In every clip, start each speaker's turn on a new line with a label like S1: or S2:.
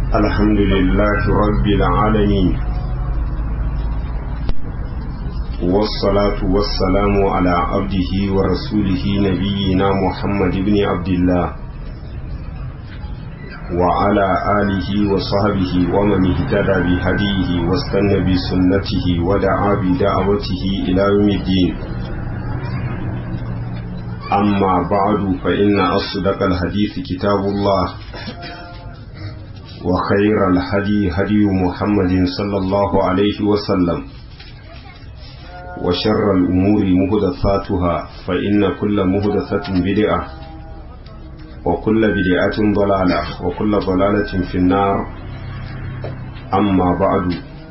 S1: الحمد لله رب العالمين والصلاة والسلام على عبده ورسوله نبينا محمد بن عبد الله وعلى آله وصحبه ومن اهتدى بهديه واستنى بسنته ودعا بدعوته إلى يوم الدين أما بعد فإن أصدق الحديث كتاب الله وخير الهدي هدي محمد صلى الله عليه وسلم وشر الأمور مهدثاتها فإن كل مهدثة بدعة وكل بدعة ضلالة وكل ضلالة في النار أما بعد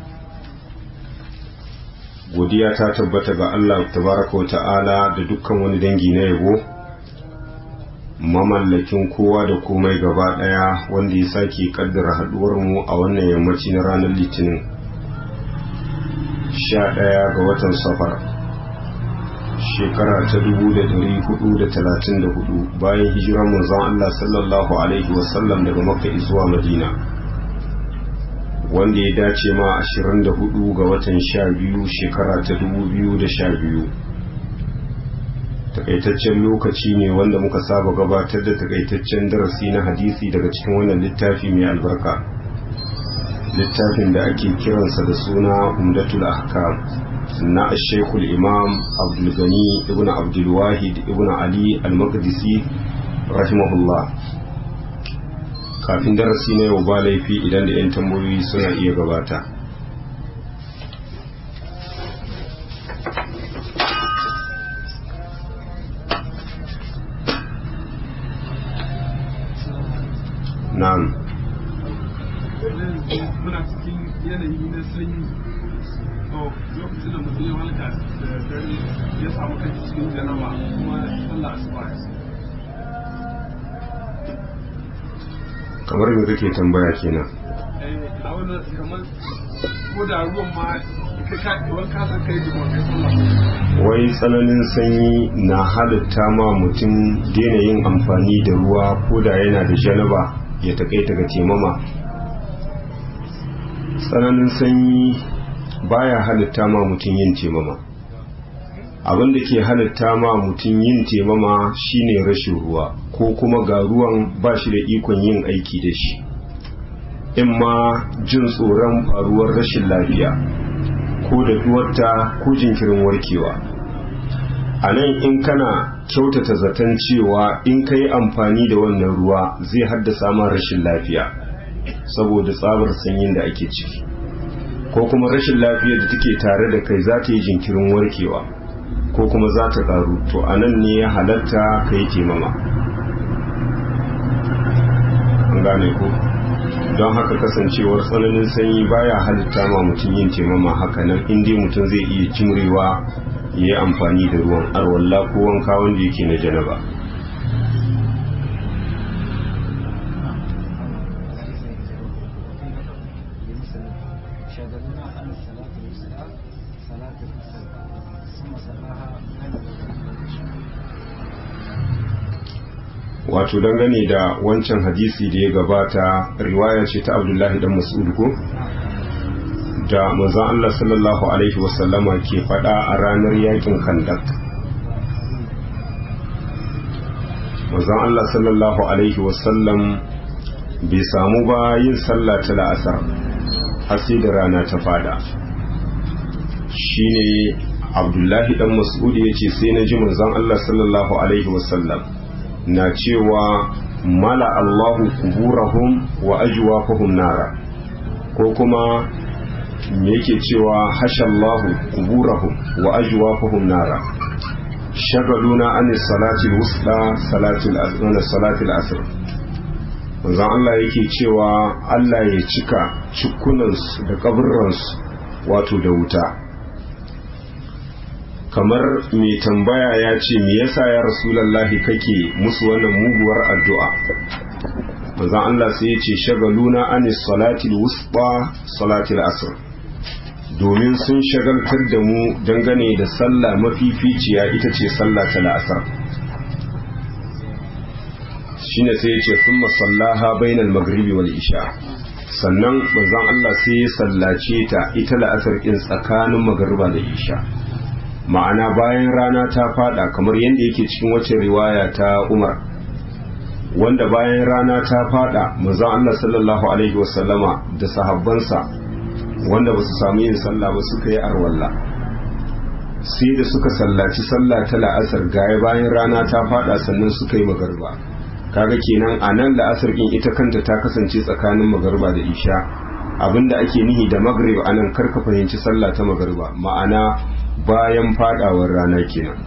S1: godiya ta tabbata ga Allah tabaraka wa ta'ala da dukkan wani dangi na yabo mamallakin kowa da komai gaba daya wanda ya sake kaddara haduwar mu a wannan yammaci na ranar litinin sha ɗaya ga watan safar shekara ta dubu da dari hudu da talatin da hudu bayan hijirar manzon Allah sallallahu alaihi wasallam daga makka zuwa madina wanda ya dace ma 24 ga watan 12 shekara ta 2012 takaitaccen lokaci ne wanda muka saba gabatar da takaitaccen darasi na hadisi daga cikin wannan littafi mai albarka littafin da ake kiransa da suna umdatul ahkam na shekul imam abdulgani ibn abdulwahid ibn ali al-maqdisi rahimahullah kafin darasi na yau ba laifi idan da 'yan tambayoyi suna iya gabata na'am
S2: muna cikin yanayi na sanyi to lokacin da mutum ya halka da dare ya samu kai cikin janaba kuma Allah asuba ya
S1: kamar me kake tambaya kenan
S2: a wannan kamar ko da ruwan ma kai ka wani kasar kai da kai sallah
S1: wai tsananin sanyi na halitta ma mutum daina yin amfani da ruwa ko da yana da janaba ya takaita ga temama tsananin sanyi baya halitta ma mutum yin temama abin da ke halitta ma mutum yin temama shine rashin ruwa ko kuma ga ruwan ba shi da ikon yin aiki da shi in ma jin tsoron faruwar rashin lafiya ko da duwarta ko jinkirin warkewa a nan in kana kyautata zaton cewa in ka yi amfani da wannan ruwa zai haddasa ma rashin lafiya saboda tsabar sanyin da ake ciki ko kuma rashin lafiyar da take tare da kai za ta yi jinkirin warkewa ko kuma za ta karu to a nan ne ya halatta ka yi taimama an gane ko don haka kasancewar tsananin sanyi baya halitta ma mutum yin taimama haka nan inda mutum zai iya jimrewa ya yi amfani da ruwan arwalla ko wanka wanda yake na janaba wato dangane da wancan hadisi da ya gabata riwaya ce ta abdullahi dan mas'ud ko da manzon Allah sallallahu alaihi wasallama ke fada a ranar yakin kandak manzon Allah sallallahu alaihi wasallam bai samu ba yin sallah ta la'asar har sai da rana ta fada shine abdullahi dan mas'ud ya ce sai na ji manzon Allah sallallahu alaihi wasallam na cewa mala Allahu kuburahum wa ajwafahum nara ko kuma me yake cewa hashallahu kuburahum wa ajwafahum nara shagaluna an salati wusta salati al-asr salati al-asr manzon Allah yake cewa Allah ya cika cikunansu da kaburransu wato da wuta kamar mai tambaya ya ce me yasa ya rasulallahi kake musu wannan muguwar addu'a manzon Allah sai ya ce shagaluna anis salatil wusta salatil asr domin sun shagaltar da mu dangane da sallah mafificiya ita ce sallah ta la'asar shine sai ya ce thumma sallaha bainal maghribi wal isha sannan manzon Allah sai ya sallace ta ita la'asar ɗin tsakanin magariba da isha ma'ana bayan rana ta fada kamar yadda yake cikin wacce riwaya ta Umar wanda bayan rana ta fada manzon Allah sallallahu alaihi wasallama da sahabbansa wanda ba su samu yin sallah ba suka yi arwalla sai da suka sallaci sallah ta la'asar gaya bayan rana ta fada sannan suka yi magarba kaga kenan a nan la'asar din ita kanta ta kasance tsakanin magarba da isha abinda ake nihi da magrib a nan karka fahimci sallah ta magarba ma'ana bayan fadawar rana kenan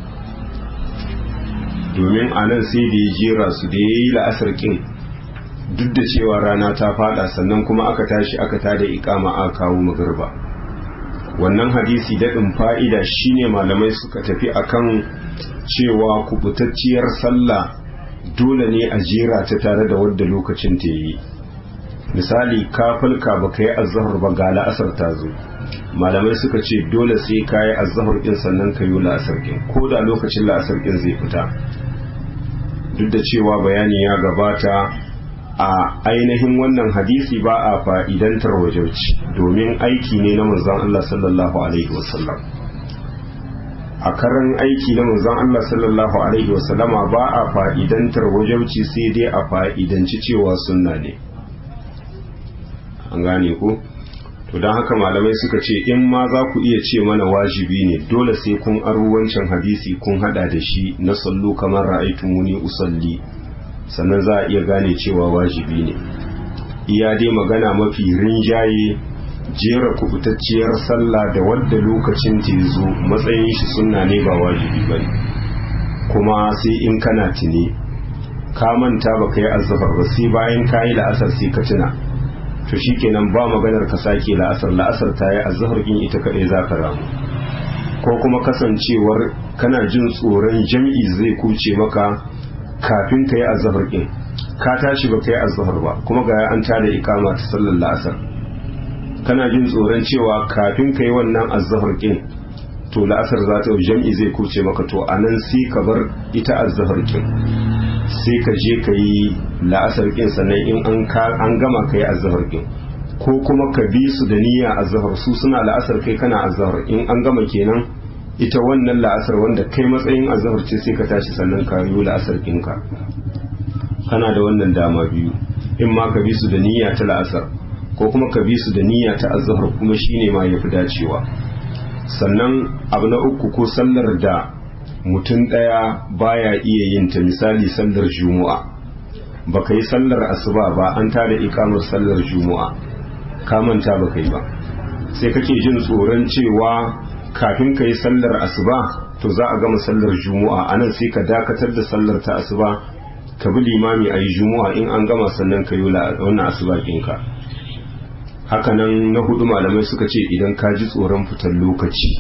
S1: domin a nan sai da ya jera su da ya yi la'asar kin duk da cewa rana ta fada sannan kuma aka tashi aka tada ikama aka kawo magarba wannan hadisi daɗin fa'ida shine malamai suka tafi akan cewa kubutacciyar sallah dole ne a jera ta tare da wadda lokacin ta yi misali ka falka ba ka yi azahar ba ga la'asar ta zo malamai suka ce dole sai ka yi azahar ɗin sannan ka yi la'asar ɗin ko da lokacin la'asar ɗin zai fita duk da cewa bayani ya gabata a ainihin wannan hadisi ba a fa'idantar wajauci domin aiki ne na manzon Allah sallallahu alaihi wasallam a karan aiki na manzon Allah sallallahu alaihi wasallama ba a fa'idantar wajauci sai dai a fa'idanci cewa sunna ne an gane ku to don haka malamai suka ce in ma za ku iya ce mana wajibi ne dole sai kun aro wancan hadisi kun hada da shi na sallu kamar ra'aitumuni usalli sannan za a iya gane cewa wajibi ne iya dai magana mafi rinjaye jera kubutacciyar sallah da wadda lokacin ta zo matsayin shi sunna ne ba wajibi ba kuma sai in kana tuni ka manta ba ka yi azzafar ba sai bayan ka yi la'asar sai ka tuna to shikenan ba maganar ka sake la'asar la'asar ta yi azzafar in ita kaɗai za ka ramu ko kuma kasancewar kana jin tsoron jam'i zai kuce maka kafin ka yi azzafar ɗin ka tashi ba ka yi azzafar ba kuma ga an tada ikama ta sallar la'asar kana jin tsoron cewa kafin ka yi wannan azzafar ɗin to la'asar za ta jam'i zai kuce maka to a nan sai ka bar ita azzafar ɗin sai ka je ka yi la'asar ɗin sannan in an gama ka yi azzafar ɗin ko kuma ka bi su da niyya azzafar su suna la'asar kai kana azzafar in an gama kenan ita wannan la'asar wanda kai matsayin azahar ce sai ka tashi sannan ka yi la'asar ɗinka kana da wannan dama biyu in ma ka bi su da niyya ta la'asar ko kuma ka bi su da niyya ta azahar kuma shine ma yafi dacewa sannan abu na uku ko sallar da mutum ɗaya baya iya yin ta misali sallar juma'a baka yi sallar asuba ba an tada ikamar sallar juma'a ka manta baka yi ba sai kake jin tsoron cewa kafin ka yi sallar asuba to za a gama sallar juma'a anan sai ka dakatar da sallar ta asuba ka bi limami a yi juma'a in an gama sannan ka yi wannan asuba ɗinka hakanan na hudu malamai suka ce idan ka ji tsoron fitar lokaci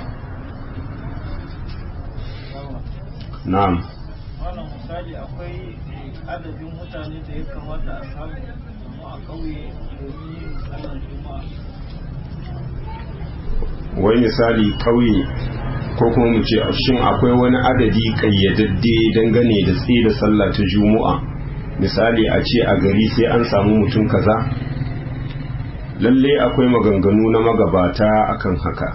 S1: na'am
S3: wannan misali akwai adadin mutane da ya kamata a samu a ƙauye domin yin sallar juma'a
S1: wai misali kauye ko kuma mu ce shin akwai wani adadi kayyadadde dangane da tsaye da sallah ta juma'a misali a ce a gari sai an samu mutum kaza lalle akwai maganganu na magabata akan haka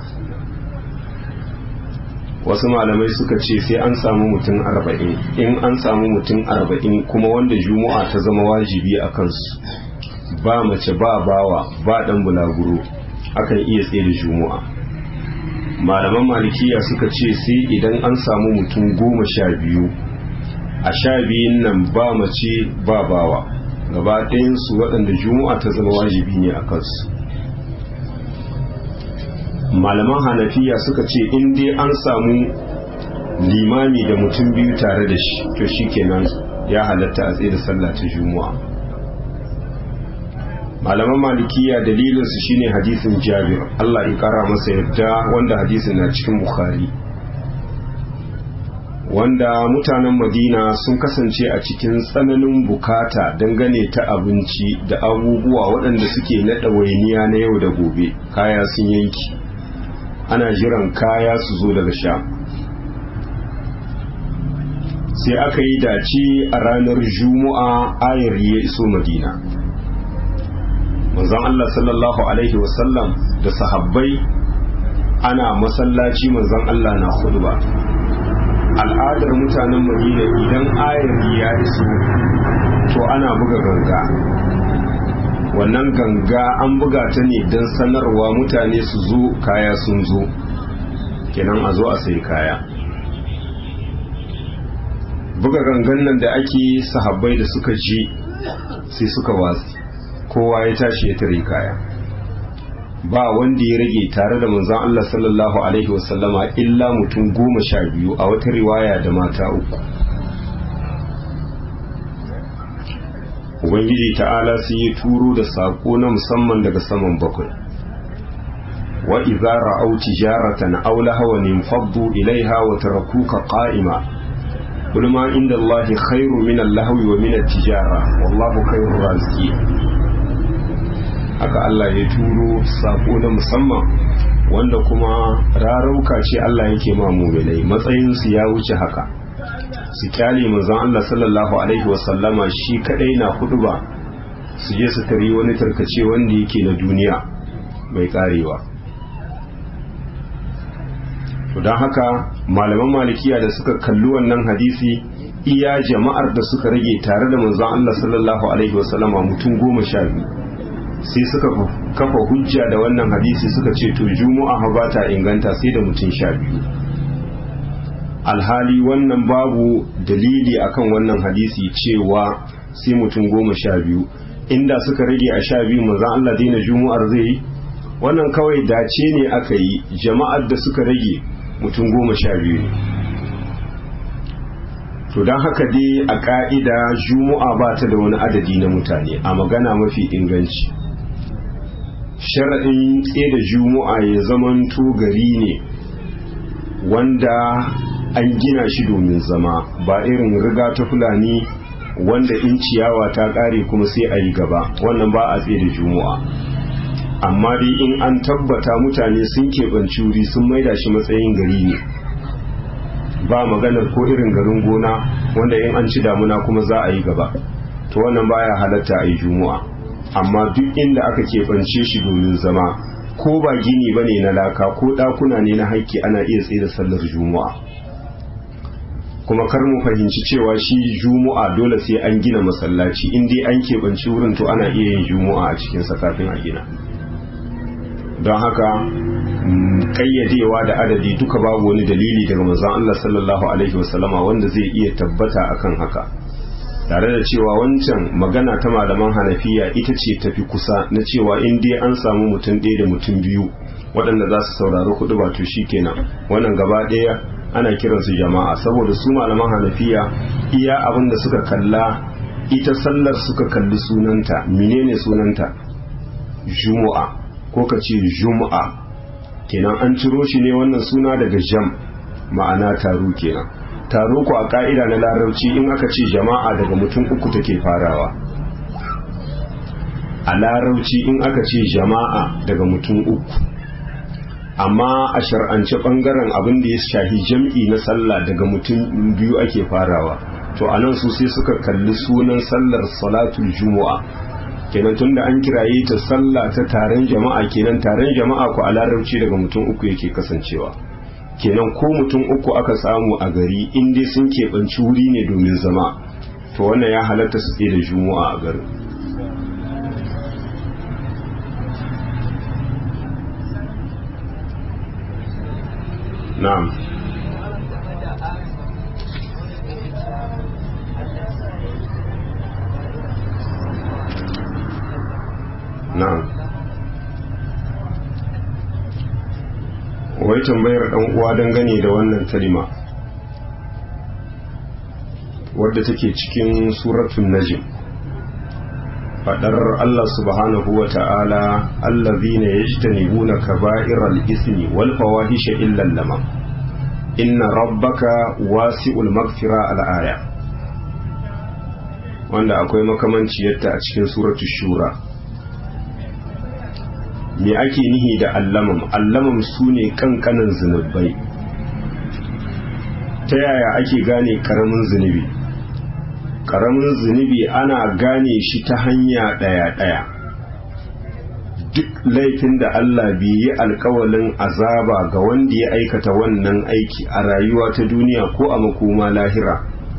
S1: wasu malamai suka ce sai an samu mutum arba'in in an samu mutum arba'in kuma wanda juma'a ta zama wajibi a kansu ba mace ba bawa ba dan bulaguro akan iya tsaye da juma'a malaman malikiya suka ce sai idan an samu mutum goma sha biyu a sha biyun nan ba mace ba bawa gaba ɗayansu waɗanda juma'a ta zama wajibi ne a kansu malaman hanafiya suka ce in dai an samu limami da mutum biyu tare da shi to shikenan ya halatta a tsaye da sallah ta juma'a malaman malikiya dalilinsu shine hadisin jabir Allah ya kara masa yadda wanda hadisin na cikin bukhari wanda mutanen madina sun kasance a cikin tsananin bukata dangane ta abinci da abubuwa waɗanda suke na ɗawainiya na yau da gobe kaya sun yanki ana jiran kaya su zo daga sha sai aka yi dace a ranar juma'a ayar ya iso madina manzon Allah sallallahu alaihi wasallam da sahabbai ana masallaci manzon Allah na khutba al'adar mutanen madina idan ayari ya iso to ana buga ganga wannan ganga an buga ta ne don sanarwa mutane su zo kaya sun zo kenan a zo a sai kaya buga gangan nan da ake sahabbai da suka ji sai suka watsi kowa ya tashi ya tare kaya ba wanda ya rage tare da manzon Allah sallallahu alaihi wasallama illa mutum goma sha biyu a wata riwaya da mata uku ubangiji ta'ala sai ya turo da sako na musamman daga saman bakwai wa idza ra'aw tijaratan aw lahawan faddu ilaiha wa tarakuka qa'ima qul ma inda Allah khairu min al-lahwi wa min at-tijara wallahu khairur raziqin haka Allah ya turo sako na musamman wanda kuma rarauka ce Allah yake ma mu'minai matsayin su ya wuce haka su kyale manzon Allah sallallahu alaihi wasallama shi kadai na hudu ba su je su tari wani tarkace wanda yake na duniya mai karewa to don haka malaman malikiya da suka kalli wannan hadisi iya jama'ar da suka rage tare da manzon Allah sallallahu alaihi wasallama mutum goma sha biyu sai suka kafa hujja da wannan hadisi suka ce to juma'a ba ta inganta sai da mutum sha biyu alhali wannan babu dalili akan wannan hadisi cewa sai mutum goma sha biyu inda suka rage a sha biyu manzan Allah daina juma'ar zai yi wannan kawai dace ne aka yi jama'ar da suka rage mutum goma sha biyu ne to don haka dai a ka'ida juma'a ba ta da wani adadi na mutane a magana mafi inganci sharaɗin da juma'a ya zamanto gari ne wanda an gina shi domin zama ba irin riga ta fulani wanda in ciyawa ta ƙare kuma sai a yi gaba wannan ba a tsaye da juma'a amma dai in an tabbata mutane sun keɓanci wuri sun maida shi matsayin gari ne ba maganar ko irin garin gona wanda in an ci damuna kuma za a yi gaba to wannan baya halatta a yi juma'a amma duk inda aka keɓance shi domin zama ko ba gini ba ne na laka ko ɗakuna ne na haƙƙi ana iya tsaye da sallar juma'a kuma kar mu fahimci cewa shi juma'a dole sai an gina masallaci in dai an keɓanci wurin to ana iya yin juma'a a cikinsa kafin a gina don haka kayyadewa da adadi duka babu wani dalili daga manzon Allah sallallahu alaihi wasallama wanda zai iya tabbata akan haka tare da cewa wancan magana ta malaman hanafiya ita ce tafi kusa na cewa in dai an samu mutum ɗaya da mutum biyu waɗanda za su saurari kuɗi ba to kenan wannan gaba ɗaya ana kiransu jama'a saboda su malaman hanafiya iya abin da suka kalla ita sallar suka kalli sunanta menene sunanta jumu'a ko ka ce jumu'a kenan an ciro shi ne wannan suna daga jam ma'ana taro kenan taro ku a ka'ida na larabci in aka ce jama'a daga mutum uku take farawa a larabci in aka ce jama'a daga mutum uku amma a shar'ance bangaren abin da ya shahi jam'i na sallah daga mutum biyu ake farawa to anan su sai suka kalli sunan sallar salatul jumu'a kenan tunda an kiraye ta sallah ta taron jama'a kenan taron jama'a ku a larabci daga mutum uku yake kasancewa kenan ko mutum uku aka samu a gari in dai sun keɓanci wuri ne domin zama to wannan ya halatta su tsaye da jumu'a a garin na'am na'am wai tambayar dan uwa dangane da wannan kalima wadda take cikin suratul najm fadar Allah subhanahu wa ta'ala allazina yajtanibuna kaba'iral ismi wal fawahisha illa lamam inna rabbaka wasi'ul maghfira al aya wanda akwai makamanciyarta a cikin suratul shura me ake nihi da allamam allamam su ne kankanan zunubai ta yaya ake gane karamin zunubi karamin zunubi ana gane shi ta hanya ɗaya-ɗaya duk laifin da Allah bai yi alkawalin azaba ga wanda ya aikata wannan aiki a rayuwa ta duniya ko a makoma lahira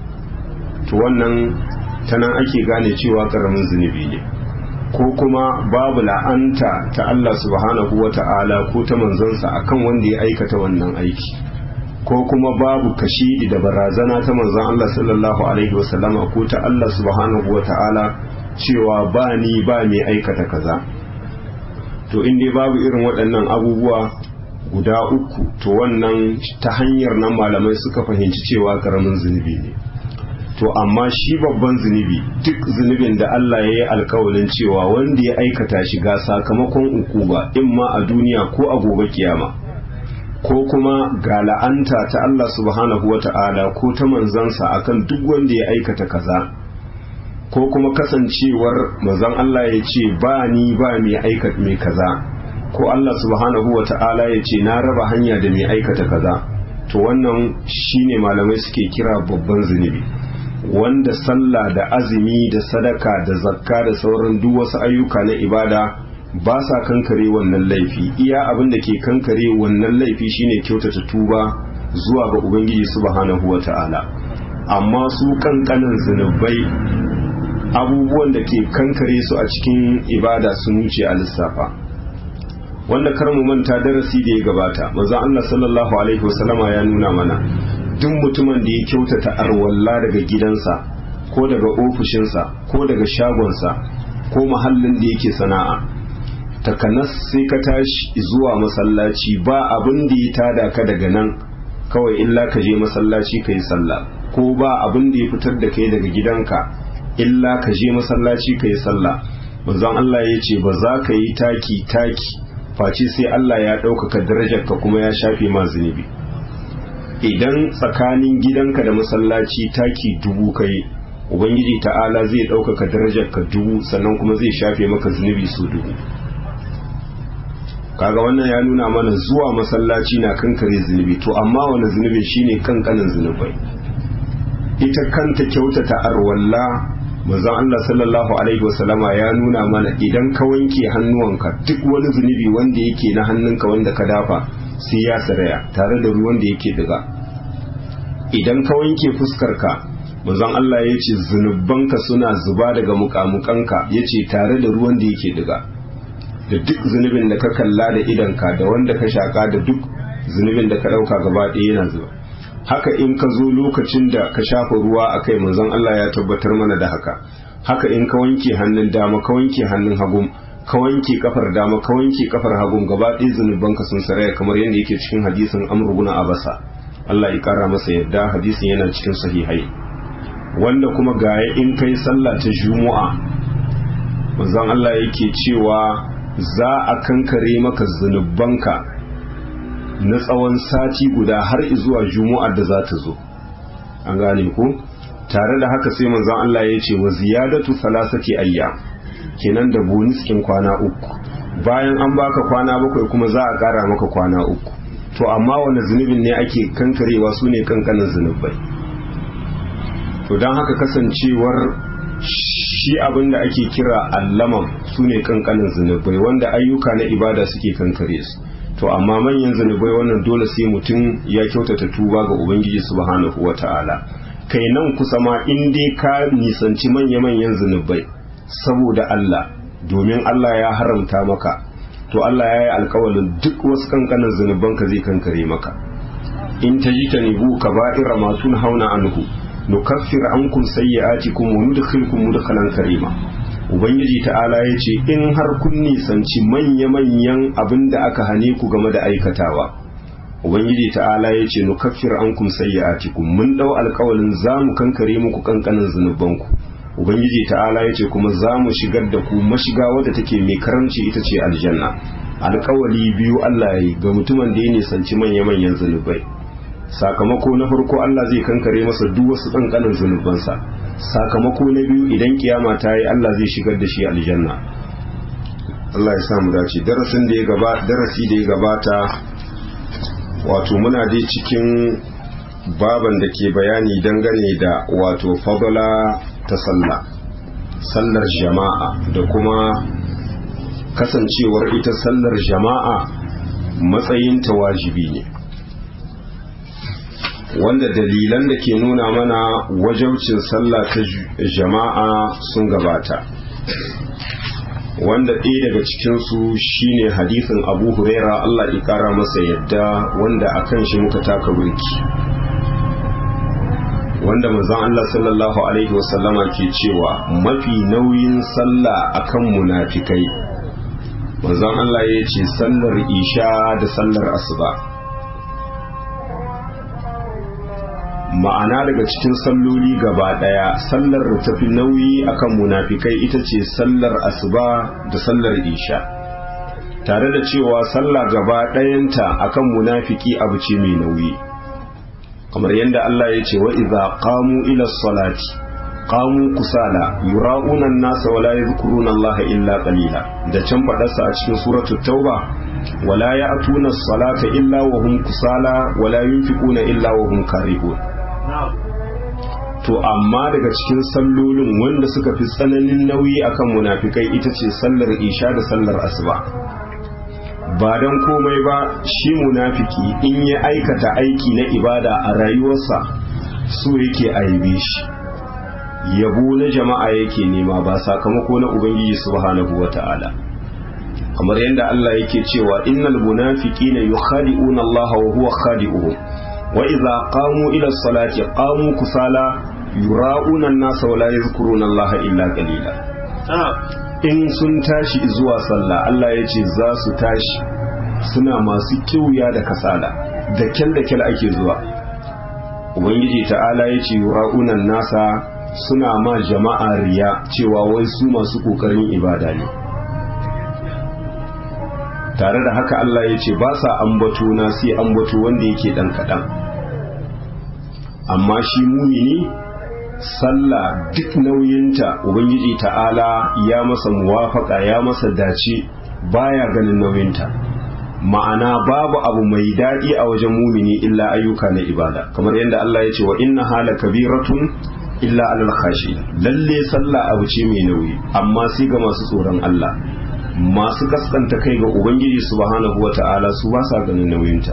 S1: to wannan ta nan ake gane cewa karamin zunubi ne ko kuma babu la'anta ta Allah subhanahu wa ta'ala ko ta manzansa akan wanda ya aikata wannan aiki ko kuma babu kashidi da barazana ta manzan Allah sallallahu alaihi wasallama ko ta Allah subhanahu wa ta'ala cewa ba ni ba mai aikata kaza to in dai babu irin waɗannan abubuwa guda uku to wannan ta hanyar nan malamai suka fahimci cewa karamin zunubi ne to amma shi babban zunubi duk zunubin da Allah ya yi alkawalin cewa wanda ya aikata shi ga sakamakon ukuba in ma a duniya ko a gobe kiyama ko kuma ga la'anta ta Allah subhanahu wa ta'ala ko ta manzansa akan duk wanda ya aikata kaza ko kuma kasancewar manzon Allah ya ce ba ni ba mai aikata mai kaza ko Allah subhanahu wa ta'ala ya ce na raba hanya da mai aikata kaza to wannan shine malamai suke kira babban zunubi wanda sallah da azumi da sadaka da zakka da sauran duk wasu ayyuka na ibada ba sa kankare wannan laifi iya abin da ke kankare wannan laifi shine kyautata tuba zuwa ga ubangiji subhanahu wa ta'ala amma su kankanin zunubai abubuwan da ke kankare su a cikin ibada sun wuce a lissafa wanda kar mu manta darasi da ya gabata manzon Allah sallallahu alaihi wasallama ya nuna mana duk mutumin da ya kyautata arwalla daga gidansa ko daga ofishinsa ko daga shagonsa ko mahallin da yake sana'a takanas sai ka tashi zuwa masallaci ba abin da ya tada ka daga nan kawai illa ka je masallaci ka yi sallah ko ba abin da ya fitar da kai daga gidanka illa ka je masallaci ka yi sallah manzon Allah ya ce ba za ka yi taki taki face sai Allah ya ɗaukaka darajarka kuma ya shafe ma zunubi idan tsakanin gidanka da masallaci taki dubu kai ubangiji ta'ala zai ɗaukaka darajarka dubu sannan kuma zai shafe maka zunubi su dubu kaga wannan ya nuna mana zuwa masallaci na kankare zunubi to amma wani zunubi shine kankanin zunubai ita kanta kyautata arwalla manzon Allah sallallahu alaihi wasallama ya nuna mana idan ka wanke hannuwanka duk wani zunubi wanda yake na hannunka wanda ka dafa sai ya saraya tare da ruwan da yake diga idan ka wanke fuskarka manzon Allah ya ce zunubanka suna zuba daga mukamukanka ya ce tare da ruwan da yake diga da duk zunubin da ka kalla da idanka da wanda ka shaka da duk zunubin da ka ɗauka gaba ɗaya yana zuba haka in ka zo lokacin da ka shafa ruwa a kai manzon Allah ya tabbatar mana da haka haka in ka wanke hannun dama ka wanke hannun hagun ka wanke kafar dama ka wanke kafar hagun gaba ɗaya zunubanka sun saraya kamar yadda yake cikin hadisin Amr ibn Abasa Allah ya kara masa yadda hadisin yana cikin sahihai wanda kuma gaya in kai sallah ta Juma'a manzon Allah yake cewa za a kankare maka zunubanka na tsawon sati guda har zuwa juma'ar da za ta zo an gane ku tare da haka sai manzon Allah ya ce wa ziyadatu salasati ayya kenan da boniskin kwana uku bayan an baka kwana bakwai kuma za a kara maka kwana uku to amma wani zunubin ne ake kankarewa su ne kankanin zunubai to don haka kasancewar shi abin da ake kira allaman su ne kankanin zunubai wanda ayyuka na ibada suke kankare su to amma manyan zunubai wannan dole sai mutum ya kyautata tuba ga ubangiji subhanahu wata'ala kai nan kusa ma in dai ka nisanci manya-manyan zunubai saboda Allah domin Allah ya haramta maka to Allah ya yi alkawalin duk wasu kankanin zunubanka zai kankare maka in ta ji ta nibu ka ba'ira masu hauna anhu nukaffir ankum sayyi'atikum wa nudkhilkum mudkhalan karima ubangiji ta'ala ya ce in har kun nisanci manya-manyan abin da aka hane ku game da aikatawa ubangiji ta'ala ya ce nukaffir ankum sayyi'atikum mun dau alkawalin za mu kankare muku kankanin zunubanku ubangiji ta'ala ya ce kuma za mu shigar da ku mashiga wadda take mai karamci ita ce aljanna alkawali biyu Allah ya yi ga mutumin da ya nisanci manya-manyan zunubai sakamako na farko Allah zai kankare masa duk wasu kankanin zunubansa sakamako na biyu idan kiyama ta yi Allah zai shigar da shi aljanna Allah ya samu dace darasin da ya gaba darasi da ya gabata wato muna dai cikin baban da ke bayani dangane da wato fadala ta sallah sallar jama'a da kuma kasancewar ita sallar jama'a matsayinta wajibi ne wanda dalilan da ke nuna mana wajaucin sallah ta jama'a sun gabata wanda ɗaya daga cikinsu shine hadisin abu huraira allah ƙara masa yadda wanda a kan shi muka taka burki wanda manzon allah sallallahu alaihi wasallama ke cewa mafi nauyin sallah akan munafikai manzon allah ya ce sallar isha da sallar asuba ma'ana daga cikin salloli gaba daya sallar da tafi nauyi akan munafikai ita ce sallar asuba da sallar isha tare da cewa sallah gaba dayanta akan munafiki abu ce mai nauyi kamar yadda Allah ya ce wa idza qamu ila salati qamu kusala yura'una an-nasa wa la yadhkuruna Allah illa qalila da can fadarsa a cikin suratul tauba wala ya'tuna as-salata illa wa hum kusala wala yunfiquna illa wa hum karihun to amma daga cikin sallolin wanda suka fi tsananin nauyi akan munafikai ita ce sallar isha da sallar asuba ba don komai ba shi munafiki in ya aikata aiki na ibada a rayuwarsa so yake aibe shi yabo na jama'a yake nema ba sakamako na ubangiji subhanahu wata'ala kamar yadda Allah yake cewa innal munafiqina yukhadi'una Allah wa huwa khadi'uhum wa idza qamu ila salati qamu kusala yura'una an-nasa wa la yadhkuruna Allah illa qalila in sun tashi zuwa sallah Allah ya ce za su tashi suna masu kiwuya da kasala da kyal da kyal ake zuwa ubangiji ta'ala ya ce yura'una nasa suna ma jama'a riya cewa wai su masu kokarin ibada ne tare da haka Allah ya ce ba sa ambato na sai ambato wanda yake dan kaɗan amma shi mumini sallah duk nauyinta ubangiji ta'ala ya masa muwafaka ya masa dace baya ganin nauyinta ma'ana babu abu mai daɗi a wajen mumini illa ayyuka na ibada kamar yadda Allah ya ce wa inna hala kabiratun illa alal khashi lalle sallah abu ce mai nauyi amma sai ga masu tsoron Allah masu kaskanta kai ga ubangiji subhanahu wata'ala su ba sa ganin nauyinta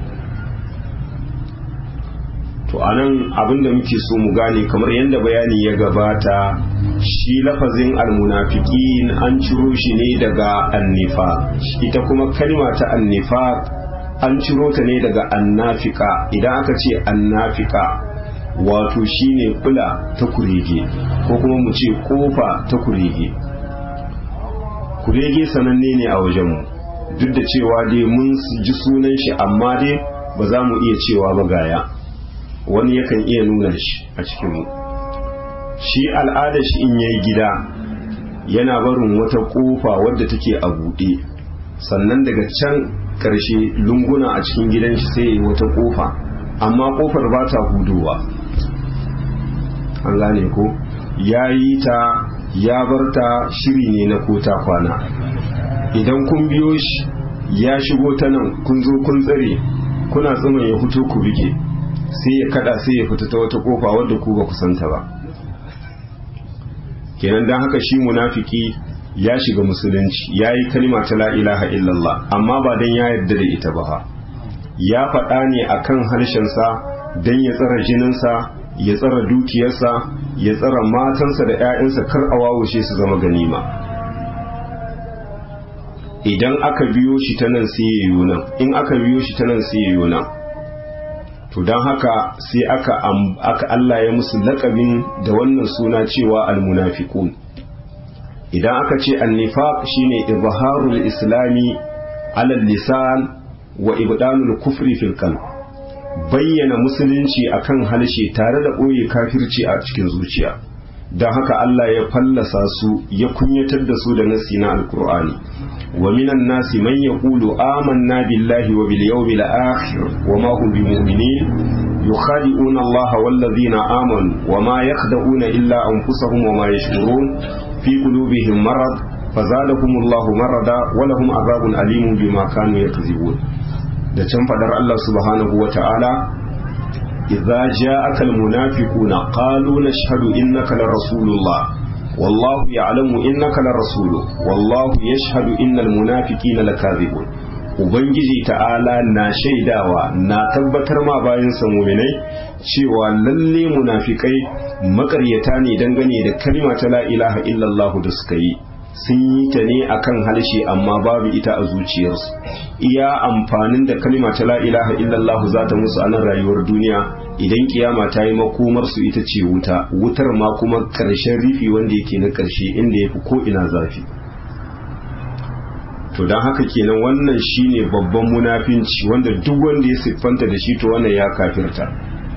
S1: to anan abinda muke so mu gane kamar yadda bayani ya gabata shi lafazin almunafiqin an ciro shi ne daga annifa ita kuma kalma ta annifa an ciro ta ne daga annafika idan aka ce annafika wato shine kula ta kurege ko kuma mu ce kofa ta kurege kurege sananne ne a wajenmu duk da cewa dai mun ji sunan shi amma dai ba za mu iya cewa ba gaya wani yakan iya nuna shi a cikinmu shi al'ada shi in yayi gida yana barin wata kofa wadda take a buɗe sannan daga can ƙarshe lunguna a cikin gidan shi sai wata kofa amma kofar ba ta hudowa an gane ko ya yi ta ya bar ta shiri ne na kota kwana idan kun biyo shi ya shigo ta nan kun zo kun tsare kuna tsaman ya fito ku bige sai ya kada sai ya fita ta wata kofa wadda ku ba ku santa ba kenan dan haka shi munafiki ya shiga musulunci ya yi kalma ta la ilaha illallah amma ba dan ya yarda da ita ba ya faɗa ne akan harshensa dan ya tsara jininsa ya tsara dukiyarsa ya tsara matansa da 'ya'yansa kar a wawushe su zama ganima idan aka biyo shi ta nan sai ya yi nan in aka biyo shi ta nan sai ya yi nan to don haka sai aka aka Allah ya musu laƙabin da wannan suna cewa almunafiqun idan aka ce annifaq shine izharul islami ala lisan wa ibdanul kufri fil qalb bayyana musulunci akan halshe tare da ɓoye kafirci a cikin zuciya don haka Allah ya fallasa su ya kunyatar da su da nasi na alkur'ani wa minan nasi man yaqulu amanna billahi wa bil yawmil akhir wa ma hum bimu'minin yukhadi'una Allah wal ladhina amanu wa ma yakhda'una illa anfusahum wa ma yashkurun fi qulubihim marad fazadahum Allah marada wa lahum azabun alimun bima kanu yakzibun da can fadar Allah subhanahu wa ta'ala idza ja'aka almunafiquna qalu nashhadu innaka la rasulullah wallahu ya'lamu innaka la rasulu wallahu yashhadu innal munafiqina lakadhibun ubangiji ta'ala na shaidawa na tabbatar ma bayan sa mu'minai cewa lalle munafikai makaryata ne dangane da kalma ta la ilaha illallah da suka yi sun yi ta ne akan halshe amma babu ita a zuciyarsu iya amfanin da kalma ta la ilaha illallah za ta musu a nan rayuwar duniya idan kiyama ta yi makomar su ita ce wuta wutar ma kuma karshen rifi wanda yake na karshe inda ya fi ko ina zafi to don haka kenan wannan shine babban munafinci wanda duk wanda ya siffanta da shi to wannan ya kafirta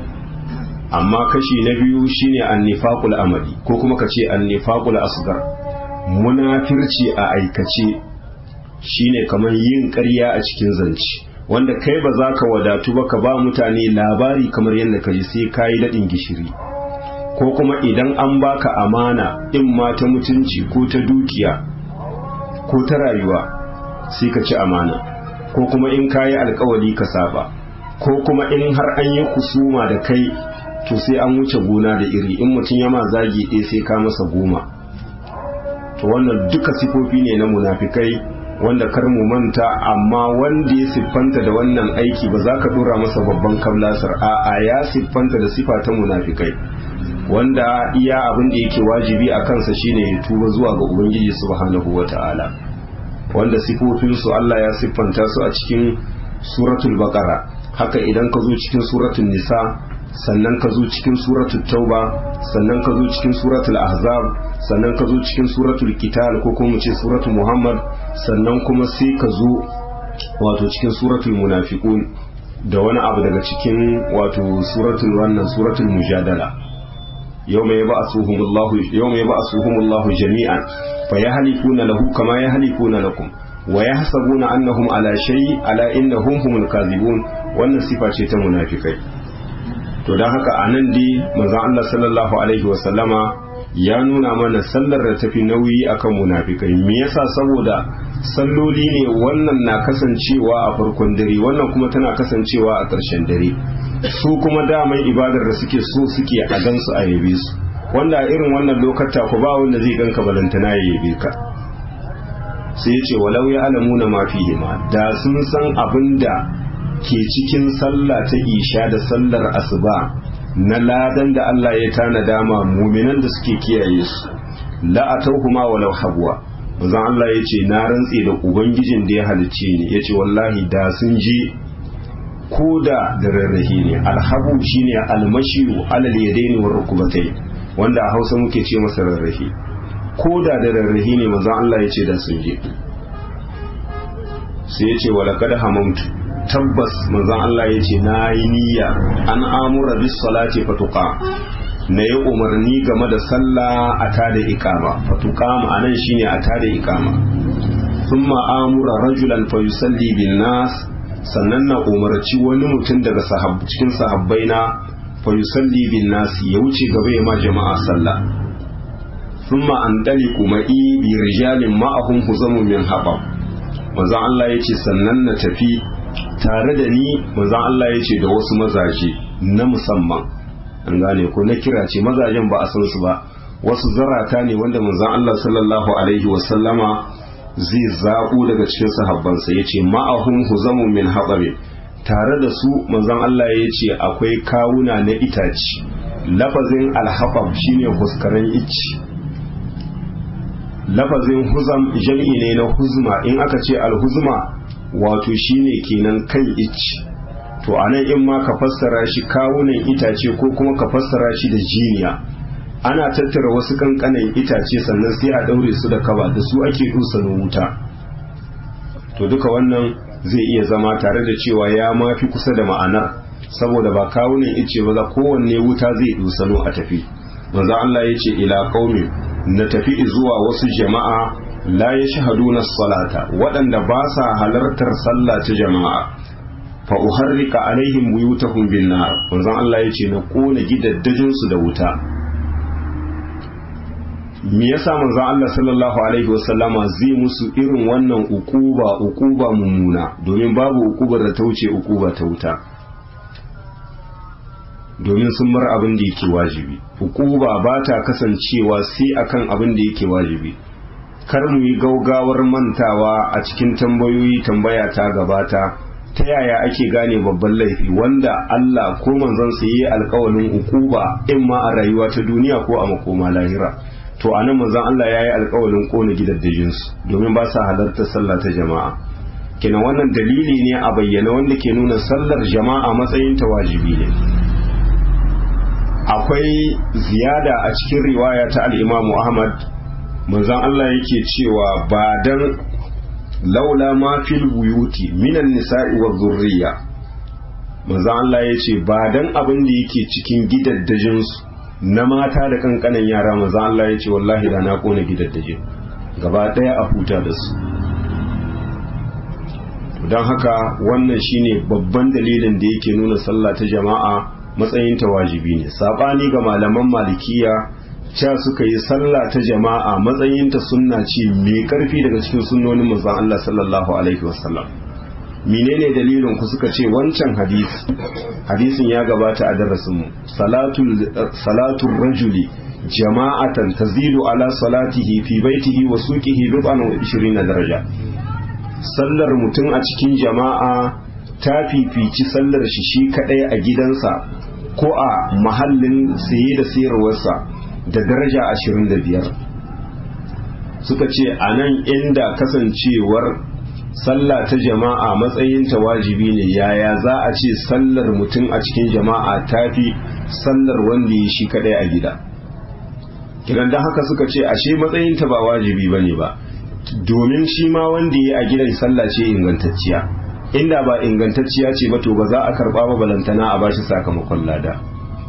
S1: amma kashi na biyu shine annifaqul amali ko kuma kace annifaqul asgar munafirci a aikace shine kamar yin ƙarya a cikin zance wanda kai ba za ka wadatu ba ka ba mutane labari kamar yadda ka ji sai ka yi daɗin gishiri ko kuma idan an baka amana in ma ta mutunci ko ta dukiya ko ta rayuwa sai ka ci amana ko kuma in ka yi alkawali ka saba ko kuma in har an yi kusuma da kai to sai an wuce gona da iri in mutum ya ma zagi ɗaya sai ka masa goma to wannan duka sifofi ne na munafikai wanda kar mu manta amma wanda ya siffanta da wannan aiki ba za ka dora masa babban kablasar a'a ya siffanta da sifa ta munafikai wanda iya abin da yake wajibi a kansa shine ya tuba zuwa ga ubangiji subhanahu wata'ala wanda sifofinsu Allah ya siffanta su a cikin suratul baqara haka idan ka zo cikin suratul nisa sannan ka zo cikin suratul tauba sannan ka zo cikin suratul ahzab sannan ka zo cikin suratul qital ko kuma ce suratul muhammad sannan kuma sai ka zo wato cikin suratul munafiqun da wani abu daga cikin wato suratul wannan suratul mujadala yawma yab'athuhumullahu yawma yab'athuhumullahu jami'an fayahlifuna lahu kama yahlifuna lakum wa yahsabuna annahum ala shay ala innahum humul kadhibun wannan sifa ce ta munafikai to don haka a nan dai manzon Allah sallallahu alaihi wasallama ya nuna mana sallar da tafi nauyi akan munafikai me yasa saboda salloli ne wannan na kasancewa a farkon dare wannan kuma tana kasancewa a ƙarshen dare su kuma daman ibadar da suke so suke a gansu a yabe su wanda a irin wannan lokata ku ba wanda zai ganka balantana ya yabe ka sai ya ce walau ya alamuna ma fihi ma da sun san abin da ke cikin sallah ta isha da sallar asuba na ladan da Allah ya tanada ma muminan da suke kiyaye su la atawhuma walau habwa manzon Allah ya ce na rantse da ubangijin da ya halicce ni ya ce wallahi da sun je ko da da rarrahi ne alhabu shine almashiyu alal yadaini war rukubatai wanda a Hausa muke ce masa rarrahi ko da da rarrahi ne manzon Allah ya ce da sun je sai ya ce walaqad hamamtu tabbas manzon Allah ya ce na yi niyya an amura bis salati fatuqa na yi umarni game da sallah a tada ikama fatuqa ma'anan shine a tada ikama thumma amura rajulan fa yusalli bin nas sannan na umarci wani mutum daga sahab cikin sahabbai na fa yusalli bin nas ya wuce gaba ya ma jama'a sallah thumma andaliku ma'i bi rijalin ma'ahum huzamun min habab manzon Allah ya ce sannan na tafi tare da ni manzon Allah ya ce da wasu mazaje na musamman an gane ko na kira ce mazajen ba a san su ba wasu zarata ne wanda manzon Allah sallallahu alaihi wasallama zai zaɓo daga cikin sahabbansa ya ce ma'ahum huzamu min haɓabe tare da su manzon Allah ya ce akwai kawuna na itaci lafazin alhaɓab shine huskaren icci lafazin huzam jam'i ne na huzma in aka ce alhuzma wato shine kenan kan icci to anan in ma ka fassara shi kawunan itace ko kuma ka fassara shi da jiniya ana tattara wasu kankanan itace sannan sai a daure su da kaba da su ake dusano wuta to duka wannan zai iya zama tare da cewa ya mafi kusa da ma'anar saboda ba kawunan ice ba za kowanne wuta zai dusano a tafi manzo Allah ya ce ila qaumi na tafi zuwa wasu jama'a la yashhaduna salata waɗanda ba sa halartar sallah ta jama'a fa uharrika alaihim buyutahum bin nar manzo Allah ya ce na kona gidaddajin su da wuta me yasa manzon Allah sallallahu alaihi wasallama zai musu irin wannan ukuba ukuba mummuna domin babu ukubar da ta wuce ukuba ta wuta domin sun bar abin da yake wajibi hukuba ba ta kasancewa sai akan abin da yake wajibi kar mu yi gaugawar mantawa a cikin tambayoyi tambaya ta gabata ta yaya ake gane babban laifi wanda Allah ko manzon sa yi alƙawalin hukuba in ma a rayuwa ta duniya ko a makoma lahira to anan manzon Allah ya yi alƙawalin kona gidaddajin su domin ba sa halartar sallah ta jama'a kenan wannan dalili ne a bayyana wanda ke nuna sallar jama'a matsayin ta wajibi ne akwai ziyada a cikin riwaya ta al-Imam Ahmad manzon Allah yake cewa ba dan laula ma fil buyuti minan nisa'i wa zurriya manzon Allah yace ba dan abin da yake cikin gidaddajin su na mata da kankanan yara manzon Allah yace wallahi da na kona gidaddaje gaba daya a huta da su don haka wannan shine babban dalilin da yake nuna sallah ta jama'a matsayin ta wajibi ne sabani ga malaman malikiya cewa suka yi sallah ta jama'a matsayinta sunna ce mai karfi daga cikin sunnonin manzon Allah sallallahu alaihi wasallam menene dalilin ku suka ce wancan hadisi hadisin ya gabata a darasin mu salatul salatul rajuli jama'atan tazidu ala salatihi fi baitihi wa suqihi bid'an wa 20 daraja sallar mutum a cikin jama'a ta fifici sallar shi shi kadai a gidansa ko a mahallin saye da sayarwarsa da daraja ashirin da biyar suka ce a nan inda kasancewar sallah ta jama'a matsayinta wajibi ne yaya za a ce sallar mutum a cikin jama'a tafi sallar wanda ya shi kadai a gida kiran da haka suka ce ashe matsayinta ba wajibi ba ne ba domin shi ma wanda ya a gidan sallah ce ingantacciya inda ba ingantacciya ce ba to ba za a karba ba balantana a bashi sakamakon lada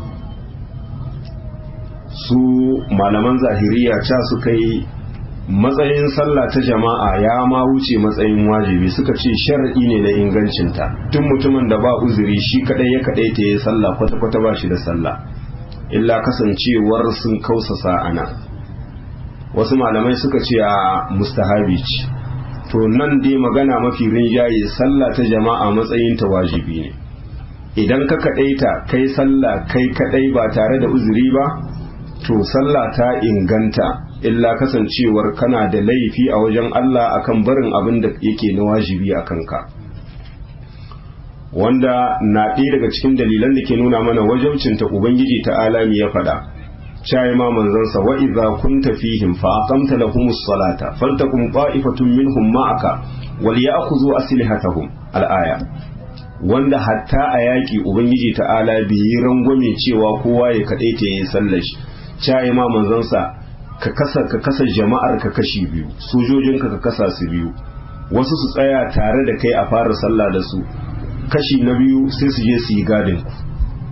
S1: su malaman zahiriya ca suka yi matsayin sallah ta jama'a ya ma wuce matsayin wajibi suka ce shar'i ne na ingancinta tun mutumin da ba uzuri shi kadai ya kadai ta yi sallah kwata-kwata ba shi da sallah illa kasancewar sun kausasa ana wasu malamai suka ce a mustahabi ce to nan dai magana mafi rinjaye sallah ta jama'a matsayin ta wajibi ne idan ka kadaita kai sallah kai kadai ba tare da uzuri ba to sallah ta inganta illa kasancewar kana da laifi a wajen Allah akan barin abin da yake na wajibi a kanka wanda na ɗaya daga cikin dalilan da ke nuna mana wajabcinta ubangiji ta alami ya faɗa shayi ma manzansa wa idza kunta fihim fa aqamta lahumus salata faltakum qa'ifatun minhum ma'aka wal ya'khudhu aslihatahum al-aya wanda hatta a yaƙi ubangiji ta'ala bai yi rangwame cewa kowa ya kaɗai ta yi sallar shi cayi ma manzansa ka kasa ka kasa jama'ar ka kashi biyu sojojinka ka kasa su biyu wasu su tsaya tare da kai a fara sallah da su kashi na biyu sai su je su yi gadin ku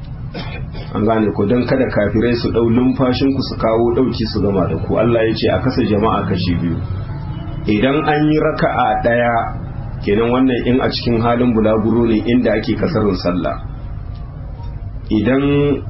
S1: an gane ku don kada kafirai su ɗau numfashin ku su kawo ɗauki su gama da ku Allah ya ce a kasa jama'a kashi biyu idan an yi raka'a ɗaya kenan wannan in a cikin halin bulaguro ne inda ake kasarin sallah idan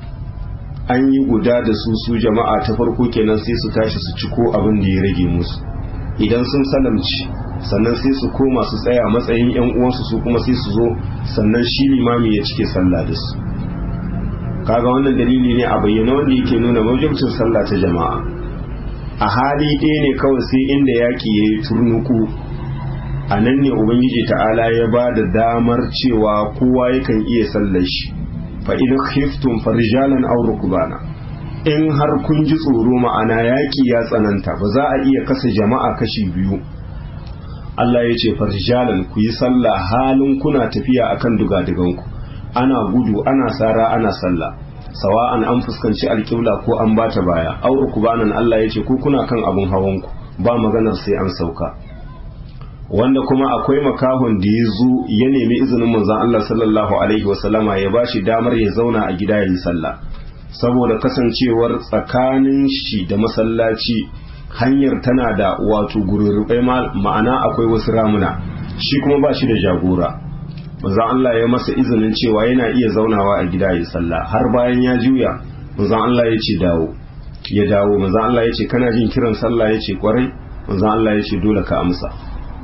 S1: an yi guda da su su jama'a ta farko kenan sai su tashi su ciko abin da ya rage musu idan sun salamci sannan sai su koma su tsaya matsayin yan uwansu su kuma sai su zo sannan shi limami ya cike sallah da su kaga wannan dalili ne a bayyana wanda yake nuna mawjibcin sallah ta jama'a a hali ɗaya ne kawai sai inda yaƙi ya yi turnuku a nan ne ubangiji ta'ala ya ba da damar cewa kowa yakan iya sallar shi fa idan khiftum farijalan aw rukbana in har kun ji tsoro ma'ana yaƙi ya tsananta ba za a iya kasa jama'a kashi biyu Allah ya ce farijalan ku yi sallah halin kuna tafiya akan dugaduganku ana gudu ana sara ana sallah sawa'an an fuskanci alƙibla ko an bata baya aw rukbanan Allah ya ce ku kuna kan abun hawanku ba maganar sai an sauka wanda kuma akwai makahon da ya zo ya nemi izinin manzon Allah sallallahu alaihi wasallama ya bashi damar ya zauna a gida yayin sallah saboda kasancewar tsakanin shi da masallaci hanyar tana da wato gururrubai ma'ana akwai wasu ramuna shi kuma ba shi da jagora manzon Allah ya masa izinin cewa yana iya zaunawa a gida yayin sallah har bayan ya juya manzon Allah ya ce dawo ya dawo manzon Allah ya ce kana jin kiran sallah ya ce kwarai manzon Allah ya ce dole ka amsa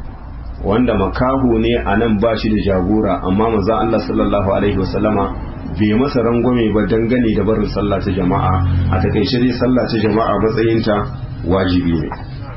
S1: wanda makahu ne a nan ba shi da jagora amma manzon Allah sallallahu alaihi wasallama bai masa rangwame ba dangane da barin sallah ta jama'a a takaice dai sallah ta jama'a matsayinta wajibi ne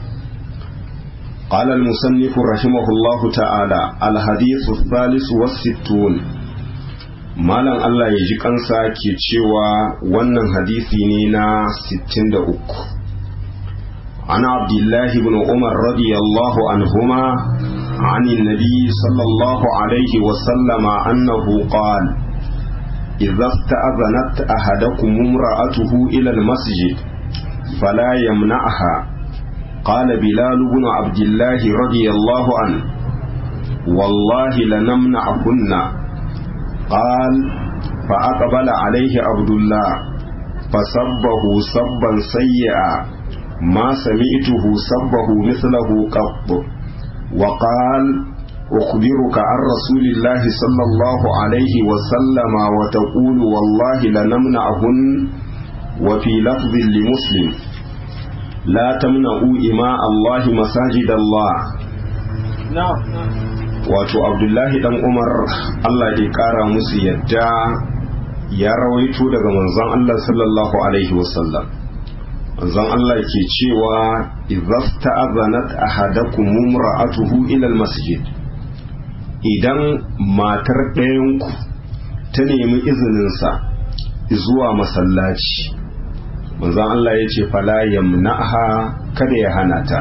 S1: قال المصنف رحمه الله تعالى الحديث الثالث والستون malam Allah ya ji kansa ke cewa wannan hadisi ne na 63 عن عبد الله بن عمر رضي الله عنهما عن النبي صلى الله عليه وسلم أنه قال إذا استأذنت أحدكم امرأته إلى المسجد فلا يمنعها قال بلال بن عبد الله رضي الله عنه والله لنمنعهن قال فأقبل عليه عبد الله فسبه سبا سيئا ما سمعته سبه مثله قط وقال أخبرك عن رسول الله صلى الله عليه وسلم وتقول والله لنمنعهن وفي لفظ لمسلم لا تمنعوا إماء الله مساجد الله
S3: نعم
S1: wato abdullahi dan umar allah ya kara musu yadda ya rawaito daga manzon allah sallallahu alaihi wasallam manzon allah ke cewa idza azanat ahadakum mumra'atuhu ila almasjid idan matar ɗayanku ta nemi izininsa zuwa masallaci manzon allah ya ce fala yamna'ha kada ya hana ta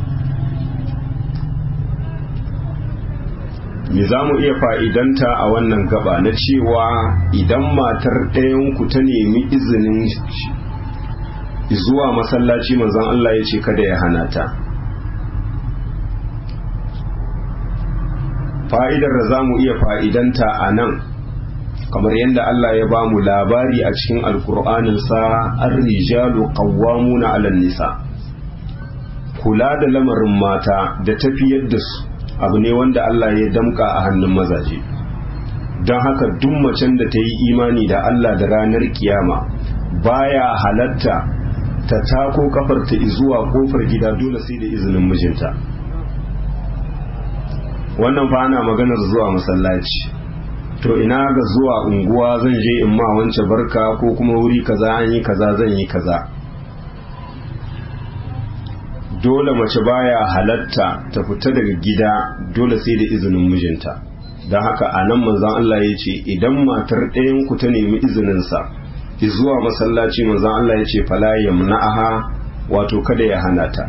S1: me za mu iya fa'idanta a wannan gaba na cewa idan matar ɗayanku ta nemi izinin zuwa masallaci manzon Allah ya ce kada ya hana ta fa'idar da za mu iya fa'idanta a nan kamar yadda Allah ya ba mu labari a cikin alkur'aninsa an rijalu qawwamuna 'alan nisa kula da lamarin mata da tafiyar da su abu ne wanda Allah ya damka a hannun mazaje don haka duk macen da ta yi imani da Allah da ranar kiyama baya halatta ta tako kafarta zuwa kofar gida dole sai da izinin mijinta wannan fa ana maganar zuwa masallaci to ina ga zuwa unguwa zan je in ma wance barka ko kuma wuri kaza an yi kaza zan yi kaza dole mace baya halatta ta fita daga gida dole sai da izinin mijinta don haka a nan manzan Allah ya ce idan matar ɗayan ku ta nemi izininsa zuwa masallaci manzan Allah ya ce fala yamna'aha wato kada ya hana ta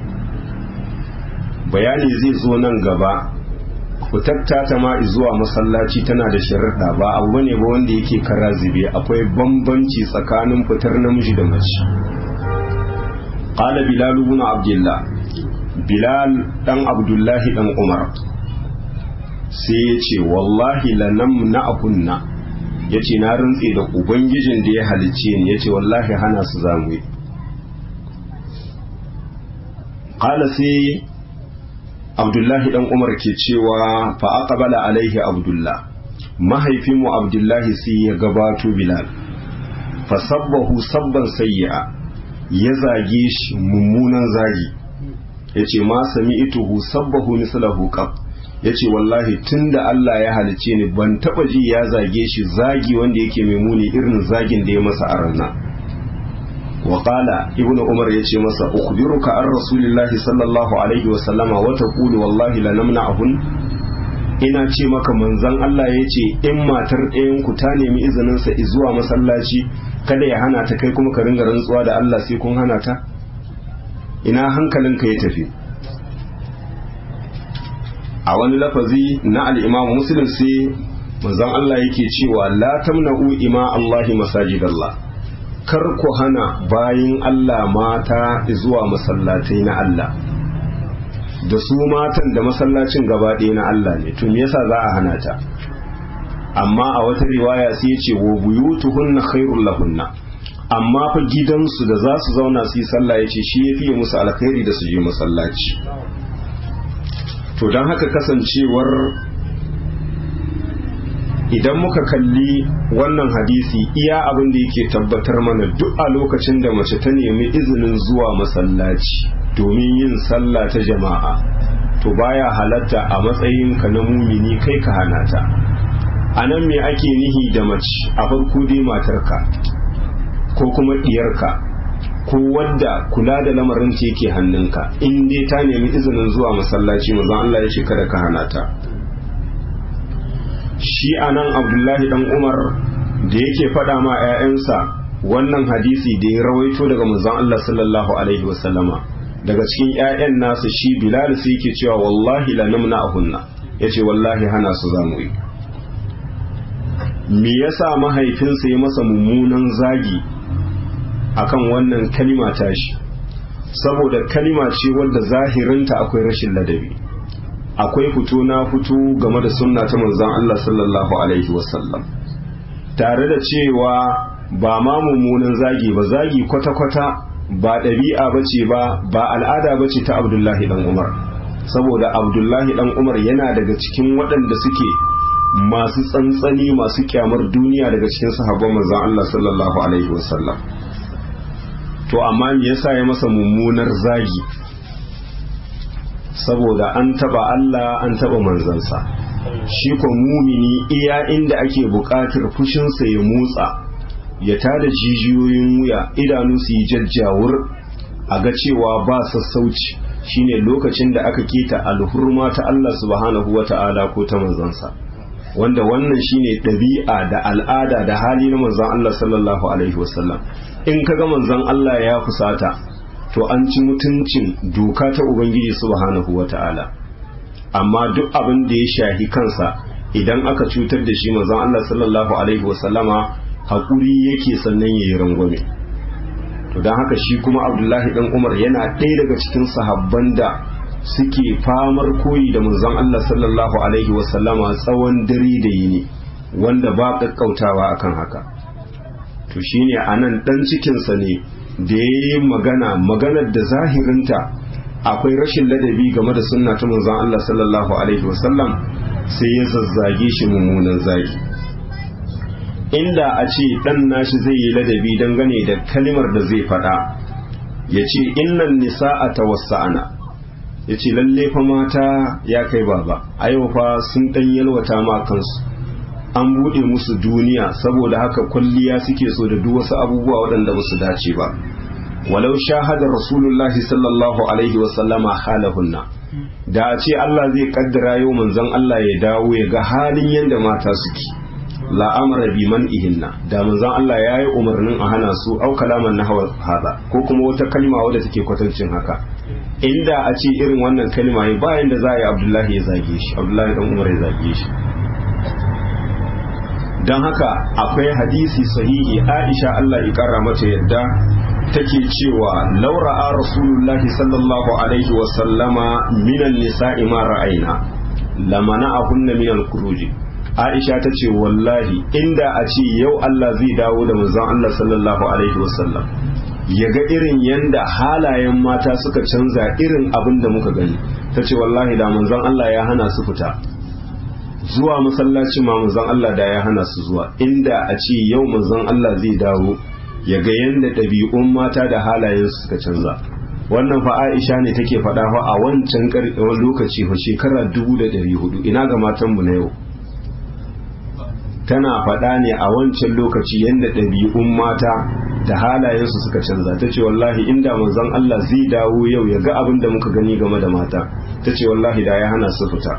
S1: bayani zai zo nan gaba fitatta ta ma zuwa masallaci tana da sharaɗa ba abu ne ba wanda yake kara zube akwai bambanci tsakanin fitar namiji da mace قال بلال بن عبد الله بلال دان عبد الله دان عمر sai ya ce wallahi lanam na akunna ya ce na rantse da ubangijin da ya halicce ni ya ce wallahi hana su zamu yi ƙala sai abdullahi dan umar ke cewa fa aqbala alaihi abdullah mahaifinmu abdullahi sai ya gabato bilal fa sabbahu sabban sayyi'a ya zage shi mummunan zagi ya ce ma sami ituhu sabbahu mislahu qab ya ce wallahi tun da Allah ya halice ni ban taba ji ya zage shi zagi wanda yake mai muni irin zagin da ya masa a ranar wa qala ibnu umar ya ce masa ukhbiruka an rasulillahi sallallahu alaihi wa sallama wa taqulu wallahi la namna'hun ina ce maka manzon Allah ya ce in matar ɗayan ku ta nemi izinin sa zuwa masallaci kada ya hana ta kai kuma ka ringa rantsuwa da Allah sai kun hana ta ina hankalinka ya tafi a wani lafazi na al-Imam Muslim sai manzon Allah yake cewa la tamna'u ima Allahi masajidallah kar ku hana bayin Allah mata zuwa masallatai na Allah da su matan da masallacin gaba ɗaya na Allah ne to me yasa za a hana ta amma a wata riwaya sai ya ce wa buyutuhunna khairul lahunna amma fa gidansu da za su zauna su yi sallah ya ce shi ya fiye musu alkhairi da su je masallaci to don haka kasancewar idan muka kalli wannan hadisi iya abin da yake tabbatar mana duk a lokacin da mace ta nemi izinin zuwa masallaci domin yin sallah ta jama'a to baya halatta a matsayin ka na mumini kai ka hana ta a nan me ake nihi da mace a farko dai matarka ko kuma ɗiyarka ko wadda kula da lamarin ta yake hannunka in dai ta nemi izinin zuwa masallaci manzon Allah ya ce kada ka hana ta shi anan Abdullahi dan Umar da yake faɗa ma 'ya'yansa wannan hadisi da ya rawaito daga manzon Allah sallallahu alaihi wasallama daga cikin 'ya'yan nasa shi Bilal sai yake cewa wallahi la namna ahunna yace wallahi hana su zamu yi me yasa mahaifinsa ya masa mummunan zagi akan wannan kalima tashi saboda kalima ce wadda zahirinta akwai rashin ladabi akwai fito na fito game da sunna ta manzon Allah sallallahu alaihi wasallam tare da cewa ba ma mummunan zagi ba zagi kwata-kwata ba ɗabi'a ba ce ba ba al'ada ba ce ta abdullahi dan umar saboda abdullahi dan umar yana daga cikin waɗanda suke masu tsantsani masu kyamar duniya daga cikin sahabban manzon Allah sallallahu alaihi wasallam to amma me yasa ya masa mummunar zagi saboda an taba Allah an taba manzansa shi ko mumini iya inda ake buƙatar fushinsa ya motsa ya tada jijiyoyin wuya idanu su yi jajjawur a ga cewa ba sassauci shine lokacin da aka keta alhurma ta Allah subhanahu wata'ala ko ta manzansa wanda wannan shine ɗabi'a da al'ada da hali na manzon Allah sallallahu alaihi wasallam in kaga manzon Allah ya fusata to an ci mutuncin doka ta ubangiji subhanahu wata'ala amma duk abin da ya shahi kansa idan aka cutar da shi manzon Allah sallallahu alaihi wasallama hakuri yake sannan yayi rangwame to dan haka shi kuma Abdullahi dan Umar yana ɗaya daga cikin sahabban da suke famar koyi da manzon Allah sallallahu alaihi wasallama tsawon dare da yini wanda ba kakkautawa akan haka to shine anan dan cikinsa ne da ya yi magana maganar da zahirinta akwai rashin ladabi game da sunna ta manzon Allah sallallahu alaihi wasallam sai ya zazzage shi mummunan zagi inda a ce dan nashi zai yi ladabi dangane da kalimar da zai faɗa ya ce innan nisa'a tawassa'ana ya ce lalle fa mata ya kai baba a yau fa sun ɗan yalwata ma kansu an buɗe musu duniya saboda haka kwalliya suke so da duk wasu abubuwa waɗanda ba su dace ba walau shahada rasulullahi sallallahu alaihi wasallama halahunna da a ce Allah zai kaddara yau manzon Allah ya dawo ya ga halin yadda mata suke la'amara bi man ihinna da manzon Allah ya yi umarnin a hana su au kalaman na hada ko kuma wata kalma wadda take kwatancin haka inda a ce irin wannan kalma yi bayan da za a yi abdullahi ya zage shi abdullahi dan umar ya zage shi don haka akwai hadisi sahihi aisha Allah ya kara mata yadda take cewa laura'a rasulullahi sallallahu alaihi wa sallama minan nisa'i ma ra'ayna lamana ahunna minal kuruji aisha ta ce wallahi inda a ce yau Allah zai dawo da manzon Allah sallallahu alaihi wa sallam ya ga irin yanda halayen mata suka canza irin abin da muka gani ta ce wallahi da manzon Allah ya hana su fita zuwa masallaci ma manzon Allah da ya hana su zuwa inda a ce yau manzon Allah zai dawo ya ga yanda ɗabi'un mata da halayen su suka canza wannan fa Aisha ne take faɗa fa a wancan lokaci fa shekara dubu da ɗari hudu ina ga matan mu na yau tana faɗa ne a wancan lokaci yanda ɗabi'un mata da halayen su suka canza ta ce wallahi inda manzon Allah zai dawo yau ya ga abin da muka gani game da mata ta ce wallahi da ya hana su fita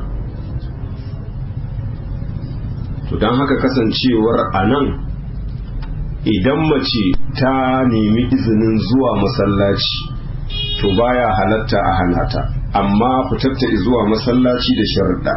S1: to don haka kasancewar a nan idan mace ta nemi izinin zuwa masallaci to baya halatta a hanata amma fitatta zuwa masallaci da sharaɗa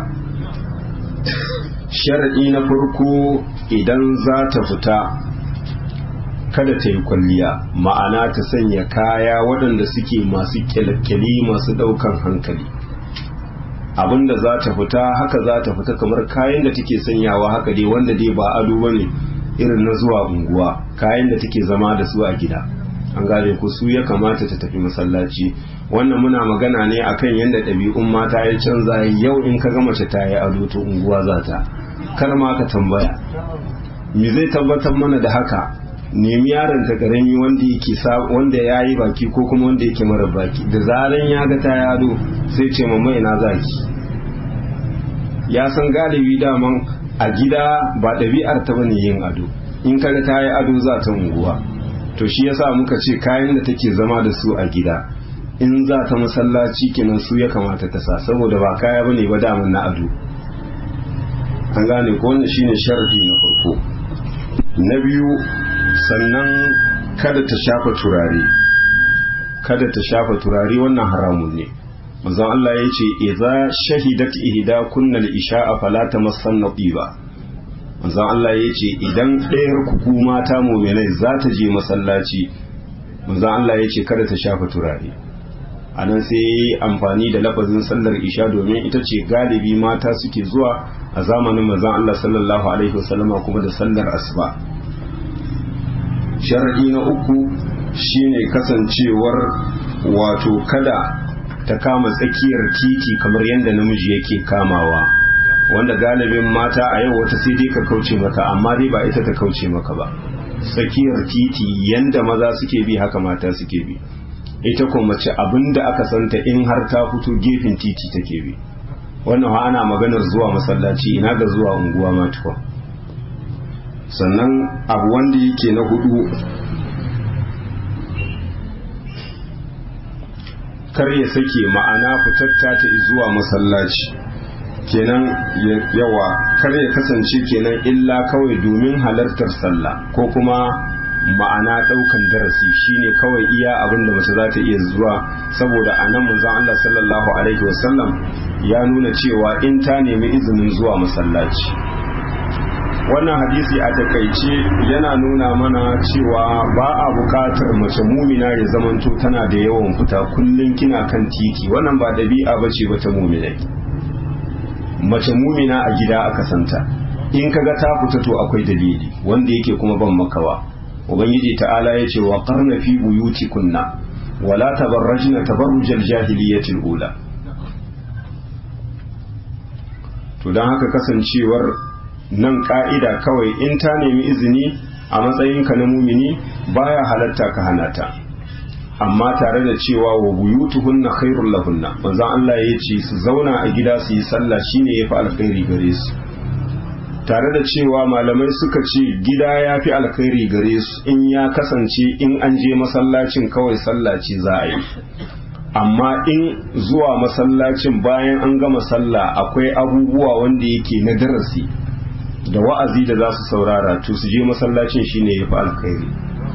S1: sharaɗi na farko idan za ta fita kada ta yi kwalliya ma'ana ta sanya kaya waɗanda suke masu kyalkyali masu ɗaukan hankali abinda za ta fita haka za ta fita kamar kayan da take sanyawa haka dai wanda dai ba ado bane irin na zuwa unguwa kayan da take zama da su a gida an gane ku su ya kamata ta tafi masallaci wannan muna magana ne akan yadda ɗabi'un mata ya canza yau in ka ga mace ta yi ado to unguwa za ta kar ma ka tambaya me zai tabbatar mana da haka nemi yaron ta karami wanda yake wanda ya yi baki ko kuma wanda yake mara baki da zaran ya ga ta yado sai ce mamma ina zaki ya san galibi daman a gida ba ɗabi'ar ta bane yin ado in kaga ta yi ado za ta unguwa to shi yasa muka ce kayan da take zama da su a gida in za ta masallaci kenan su ya kamata ta sa saboda ba kaya bane ba daman na ado an gane ko wannan shine sharadi na farko na biyu sannan kada ta shafa turare kada ta shafa turare wannan haramun ne manzon Allah ya ce idza shahidat ihda kunna al-isha'a fala tamassanna tiba manzon Allah ya ce idan ɗayar ku mata mu'minai za ta je masallaci manzon Allah ya ce kada ta shafa turare anan sai yi amfani da lafazin sallar isha domin ita ce galibi mata suke zuwa a zamanin manzon Allah sallallahu alaihi wasallama kuma da sallar asuba sharadi na uku shine kasancewar wato kada ta kama tsakiyar titi kamar yadda namiji yake kamawa wanda galibin mata a yau wata sai dai ka kauce maka amma dai ba ita ta kauce maka ba tsakiyar titi yanda maza suke bi haka mata suke bi ita kuma mace abinda aka santa in har ta fito gefen titi take bi wannan ha ana maganar zuwa masallaci ina ga zuwa unguwa ma tukwa sannan abu wanda yake na hudu kar ya sake ma'ana fitatta ta zuwa masallaci kenan yawa kar ya kasance kenan illa kawai domin halartar sallah ko kuma ma'ana daukan darasi shine kawai iya abin da mace za ta iya zuwa saboda a nan manzon Allah sallallahu alaihi wasallam ya nuna cewa in ta nemi izinin zuwa masallaci wannan hadisi a takaice yana nuna mana cewa ba a bukatar mace mumina ya zamanto tana da yawan fita kullum kina kan titi wannan ba dabi'a bace ba ta muminai mace mumina a gida aka santa in kaga ta fita to akwai dalili wanda yake kuma ban makawa ubangiji ta'ala ya ce wa qarna fi buyutikunna wala tabarrajna tabarrujal jahiliyyati ula to dan haka kasancewar nan ka'ida kawai in ta nemi izini a matsayinka na mumini baya halatta ka hana ta amma tare da cewa wa buyutuhunna khairul lahunna manzon Allah ya ce su zauna a gida su yi sallah shine yafi alkhairi gare su tare da cewa malamai suka ce gida ya fi alkhairi gare su in ya kasance in an je masallacin kawai sallaci za a yi amma in zuwa masallacin bayan an gama sallah akwai abubuwa wanda yake na darasi da wa'azi da za su saurara to su je masallacin shine ya fi alkhairi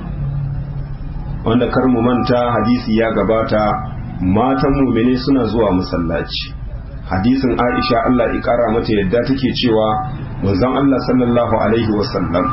S1: wanda kar mu manta hadisi ya gabata matan mumine suna zuwa masallaci hadisin aisha Allah ya kara mata yadda take cewa manzon Allah sallallahu alaihi wasallam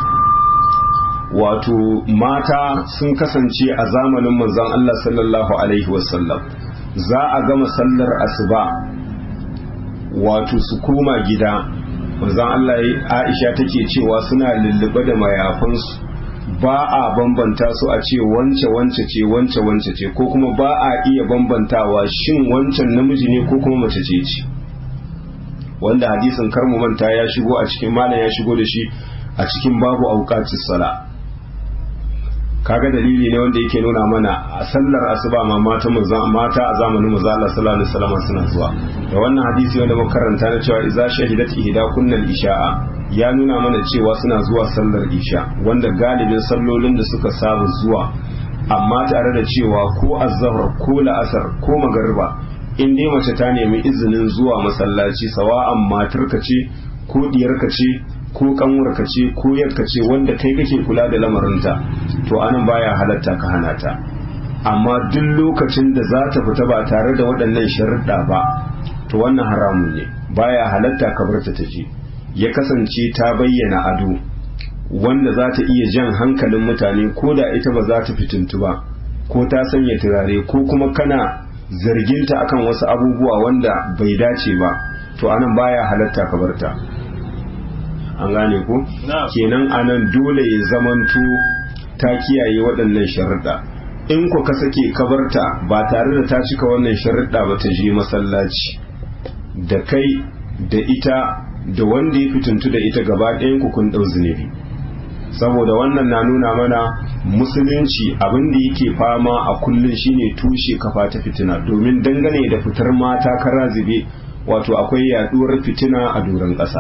S1: wato mata sun kasance a zamanin manzon Allah sallallahu alaihi wasallam za a gama sallar asuba wato su koma gida manzon Allah Aisha take cewa suna lullube da mayafansu ba a bambanta su a ce wance wance ce wance wance ce ko kuma ba a iya bambantawa shin wancan namiji ne ko kuma mace ce ce wanda hadisin karmu manta ya shigo a cikin malam ya shigo da shi a cikin babu auqatis sala kaga dalili ne wanda yake nuna mana a sallar asuba ma mata mata a zamanin manzo Allah sallallahu alaihi wasallam suna zuwa da wannan hadisi wanda muka karanta na cewa idza shahidat ihda kunnal isha'a ya nuna mana cewa suna zuwa sallar isha wanda galibin sallolin da suka saba zuwa amma tare da cewa ko azhar ko la'asar ko magariba in dai mace ta nemi izinin zuwa masallaci sawa'an matarka ce ko diyarka ce ko kanwarka ce ko yarka ce wanda kai kake kula da lamarinta to anan baya halatta ka hana ta amma duk lokacin da za ta fita ba tare da waɗannan sharuɗa ba to wannan haramun ne baya halatta ka bar ta je ya kasance ta bayyana ado wanda za ta iya jan hankalin mutane ko da ita ba za ta fitintu ba ko ta sanya turare ko kuma kana zarginta akan wasu abubuwa wanda bai dace ba to anan baya halatta ka bar ta an gane ko kenan anan dole ya zamanto ta kiyaye waɗannan sharuɗa in ku ka sake kabarta ba tare da ta cika wannan sharuɗa ba ta je masallaci da kai da ita da wanda ya fituntu da ita gaba ɗayan ku kun ɗau zunubi saboda wannan na nuna mana musulunci abin da yake fama a kullum shine tushe kafa ta fitina domin dangane da fitar mata kara zube wato akwai yaduwar fitina a doron ƙasa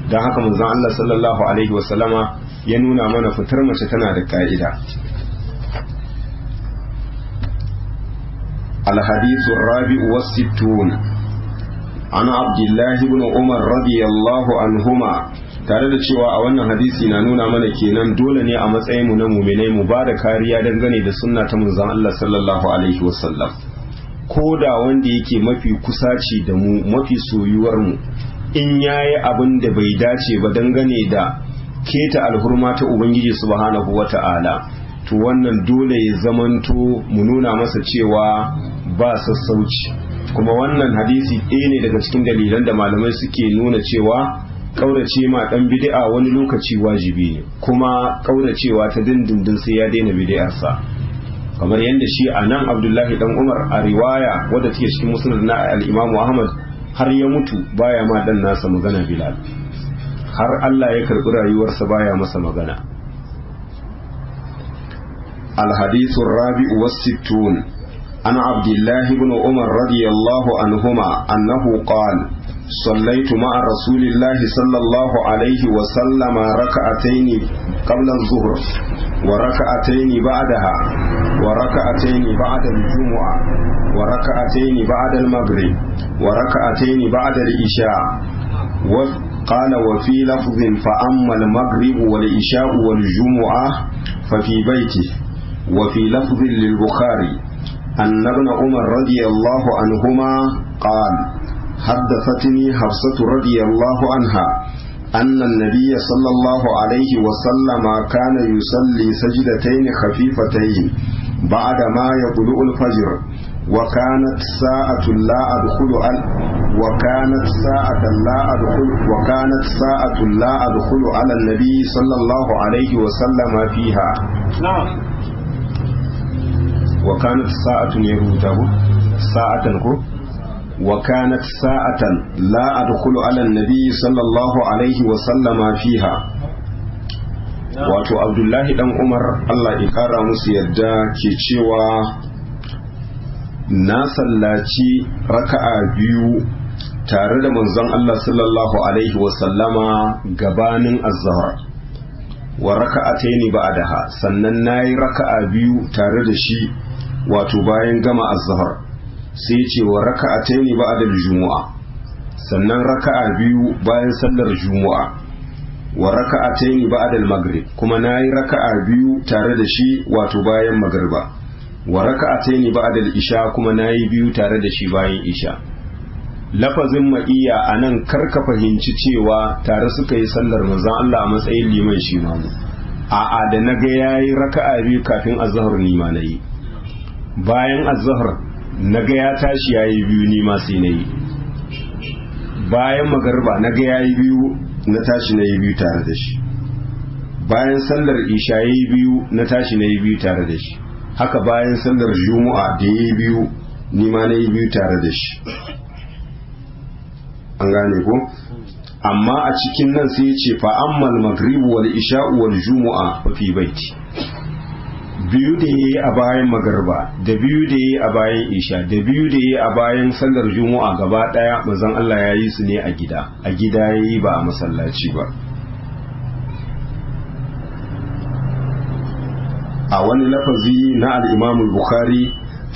S1: don haka manzon Allah sallallahu alaihi wasallama ya nuna mana fitar mace tana da ka'ida الحديث الرابع والستون عن عبد الله بن عمر رضي الله عنهما tare da cewa a wannan hadisi na nuna mana kenan dole ne a matsayin mu na muminai mu ba da kariya dangane da sunna ta manzon Allah sallallahu alaihi wasallam ko da wanda yake mafi kusaci da mu mafi soyuwar mu in yayi abin da bai dace ba dangane da keta alhurma ta ubangiji subhanahu wata'ala to wannan dole ya zamanto mu nuna masa cewa ba sassauci kuma wannan hadisi ɗaya ne daga cikin dalilan da malamai suke nuna cewa kaurace ma dan bid'a wani lokaci wajibi ne kuma kauracewa ta dindindin sai ya daina bid'arsa kamar yadda shi a nan abdullahi dan umar a riwaya wadda take cikin musnad na al-imam ahmad har ya mutu baya ma dan nasa magana bilal har Allah ya karbi rayuwarsa baya masa magana الحديث الرابع والستون عن عبد الله بن عمر رضي الله عنهما أنه قال صليت مع رسول الله صلى الله عليه وسلم ركعتين قبل الظهر وركعتين بعدها وركعتين بعد الجمعة وركعتين بعد المغرب وركعتين بعد العشاء قال وفي لفظ فأما المغرب والعشاء والجمعة ففي بيته وفي لفظ للبخاري أن ابن عمر رضي الله عنهما قال حدثتني حفصة رضي الله عنها أن النبي صلى الله عليه وسلم كان يصلي سجدتين خفيفتين بعدما يطلع الفجر وكانت ساعة لا أدخل ال وكانت ساعة لا أدخل وكانت ساعة لا أدخل على النبي صلى الله عليه وسلم فيها
S3: نعم
S1: وكانت ساعة يروته ساعة كو وكانت ساعة لا أدخل على النبي صلى الله عليه وسلم فيها wato abdullahi dan umar allah ya kara musu yadda ke cewa na sallaci raka'a biyu tare da manzon allah sallallahu alaihi wasallama gabanin azhar wa raka'ataini ba'daha sannan nayi raka'a biyu tare da shi wato bayan gama azhar sai ce wa raka'ataini ba'da jumu'a sannan raka'a biyu bayan sallar jumu'a wa raka'ataini ba'da al-maghrib kuma nayi raka'a biyu tare da shi wato bayan magriba wa raka'ataini ba'da al-isha kuma nayi biyu tare da shi bayan isha lafazin ma'iya anan karka fahimci cewa tare suka yi sallar manzon Allah a matsayin liman shi mamu a'a da naga yayi raka'a biyu kafin azhar ni ma nayi bayan azhar naga ya tashi yayi biyu ni ma sai nayi bayan magarba naga yayi biyu na tashi na yi biyu tare da shi bayan sallar isha ya yi biyu na tashi na yi biyu tare da shi haka bayan sallar juma'a da ya yi biyu nima na yi biyu tare da shi an gane ko amma a cikin nan sai ce fa ammal magribu wal isha'u wal jumu'a fa fi baiti biyu da yayi a bayan magarba da biyu da yayi a bayan isha da biyu da yayi a bayan sallar juma'a gaba daya manzon Allah ya yi su ne a gida a gida yayi ba a masallaci ba a wani lafazi na al-Imam al-Bukhari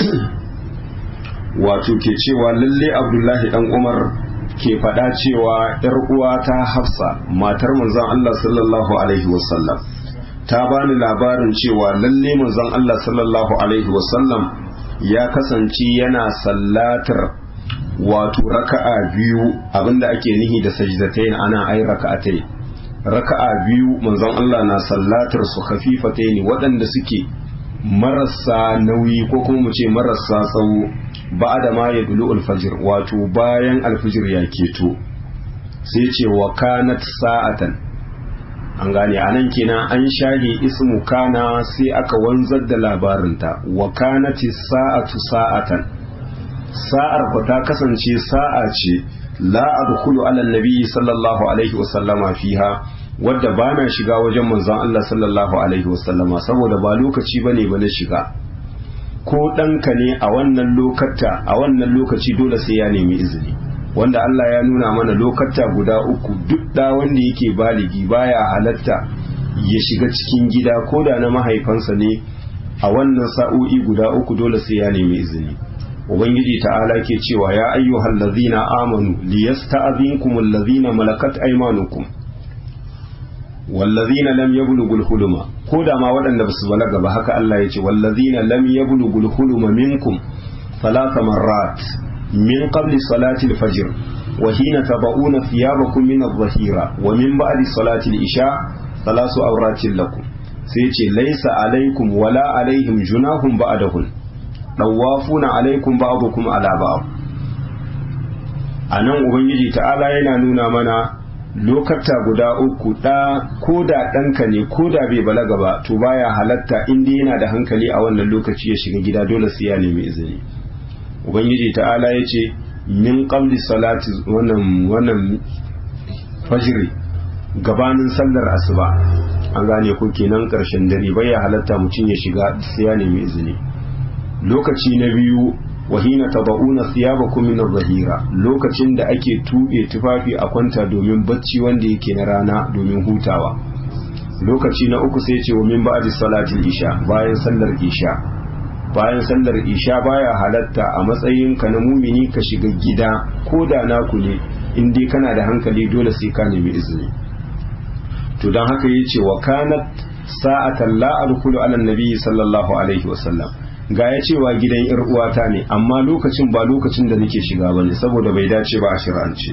S1: wato ke cewa lalle Abdullahi dan Umar ke faɗa cewa ‘yar uwa ta hafsa matar manzon Allah sallallahu Alaihi wasallam ta bani labarin cewa lalle manzon Allah sallallahu Alaihi wasallam ya kasance yana sallatar wato raka'a biyu abinda ake nihi da sajdatain ana ai raka'atai raka'a biyu manzon Allah na sallatar su khafifatain waɗanda suke marasa nauyi ko kuma mu ce marasa tsawo ba da ma ya dulu alfajir wato bayan alfajir ya keto sai ce wa kanat sa'atan an gane a nan kenan an shage ismu kana sai aka wanzar da labarinta wa kanati sa'atu sa'atan sa'ar ku ta kasance sa'a ce la adkhulu ala nabi sallallahu alaihi wasallama fiha wadda ba na shiga wajen manzon Allah sallallahu alaihi wasallama saboda ba lokaci bane ba na shiga ko ɗanka ne a wannan lokata a wannan lokaci dole sai ya nemi izini wanda Allah ya nuna mana lokata guda uku duk da wanda yake baligi baya halatta ya shiga cikin gida ko da na mahaifansa ne a wannan sa'o'i guda uku dole sai ya nemi izini ubangiji ta'ala ke cewa ya ayyuhal ladzina amanu liyasta'zinkum allazina malakat aymanukum wallazina lam yablughul huluma ko da ma waɗanda basu balaga ba haka Allah ya ce wallazina lam yablughul huluma minkum thalatha marrat min qabli salati al-fajr wa hina taba'una thiyabakum min adh-dhahira wa min ba'di salati al-isha thalasu awratin lakum sai ce laisa alaikum wala alaihim junahum ba'dahun dawafuna alaikum ba'dukum ala ba'd anan ubangiji ta'ala yana nuna mana lokata guda uku da ko da ɗanka ne ko da bai balaga ba to baya halatta inda yana da hankali a wannan lokaci ya shiga gida dole sai ya nemi izini ubangiji ta'ala ya ce min qabli salati wannan wannan fajri gabanin sallar asuba an gane ko kenan karshen dare bai ya halatta mutum ya shiga sai ya nemi izini lokaci na biyu wahina taba'una thiyabakum min adh-dhahira lokacin da ake tuɓe tufafi a kwanta domin bacci wanda yake na rana domin hutawa lokaci na uku sai ce wa min ba'di salatil isha bayan sallar isha bayan sallar isha baya halatta a matsayin ka na mumini ka shiga gida ko da naku ne in dai kana da hankali dole sai ka nemi izini to don haka ya ce wa kanat sa'atan la adkhulu ala nabi sallallahu alaihi wasallam ga ya cewa gidan yar uwata ne amma lokacin ba lokacin da nake shiga bane saboda bai dace ba a shir'ance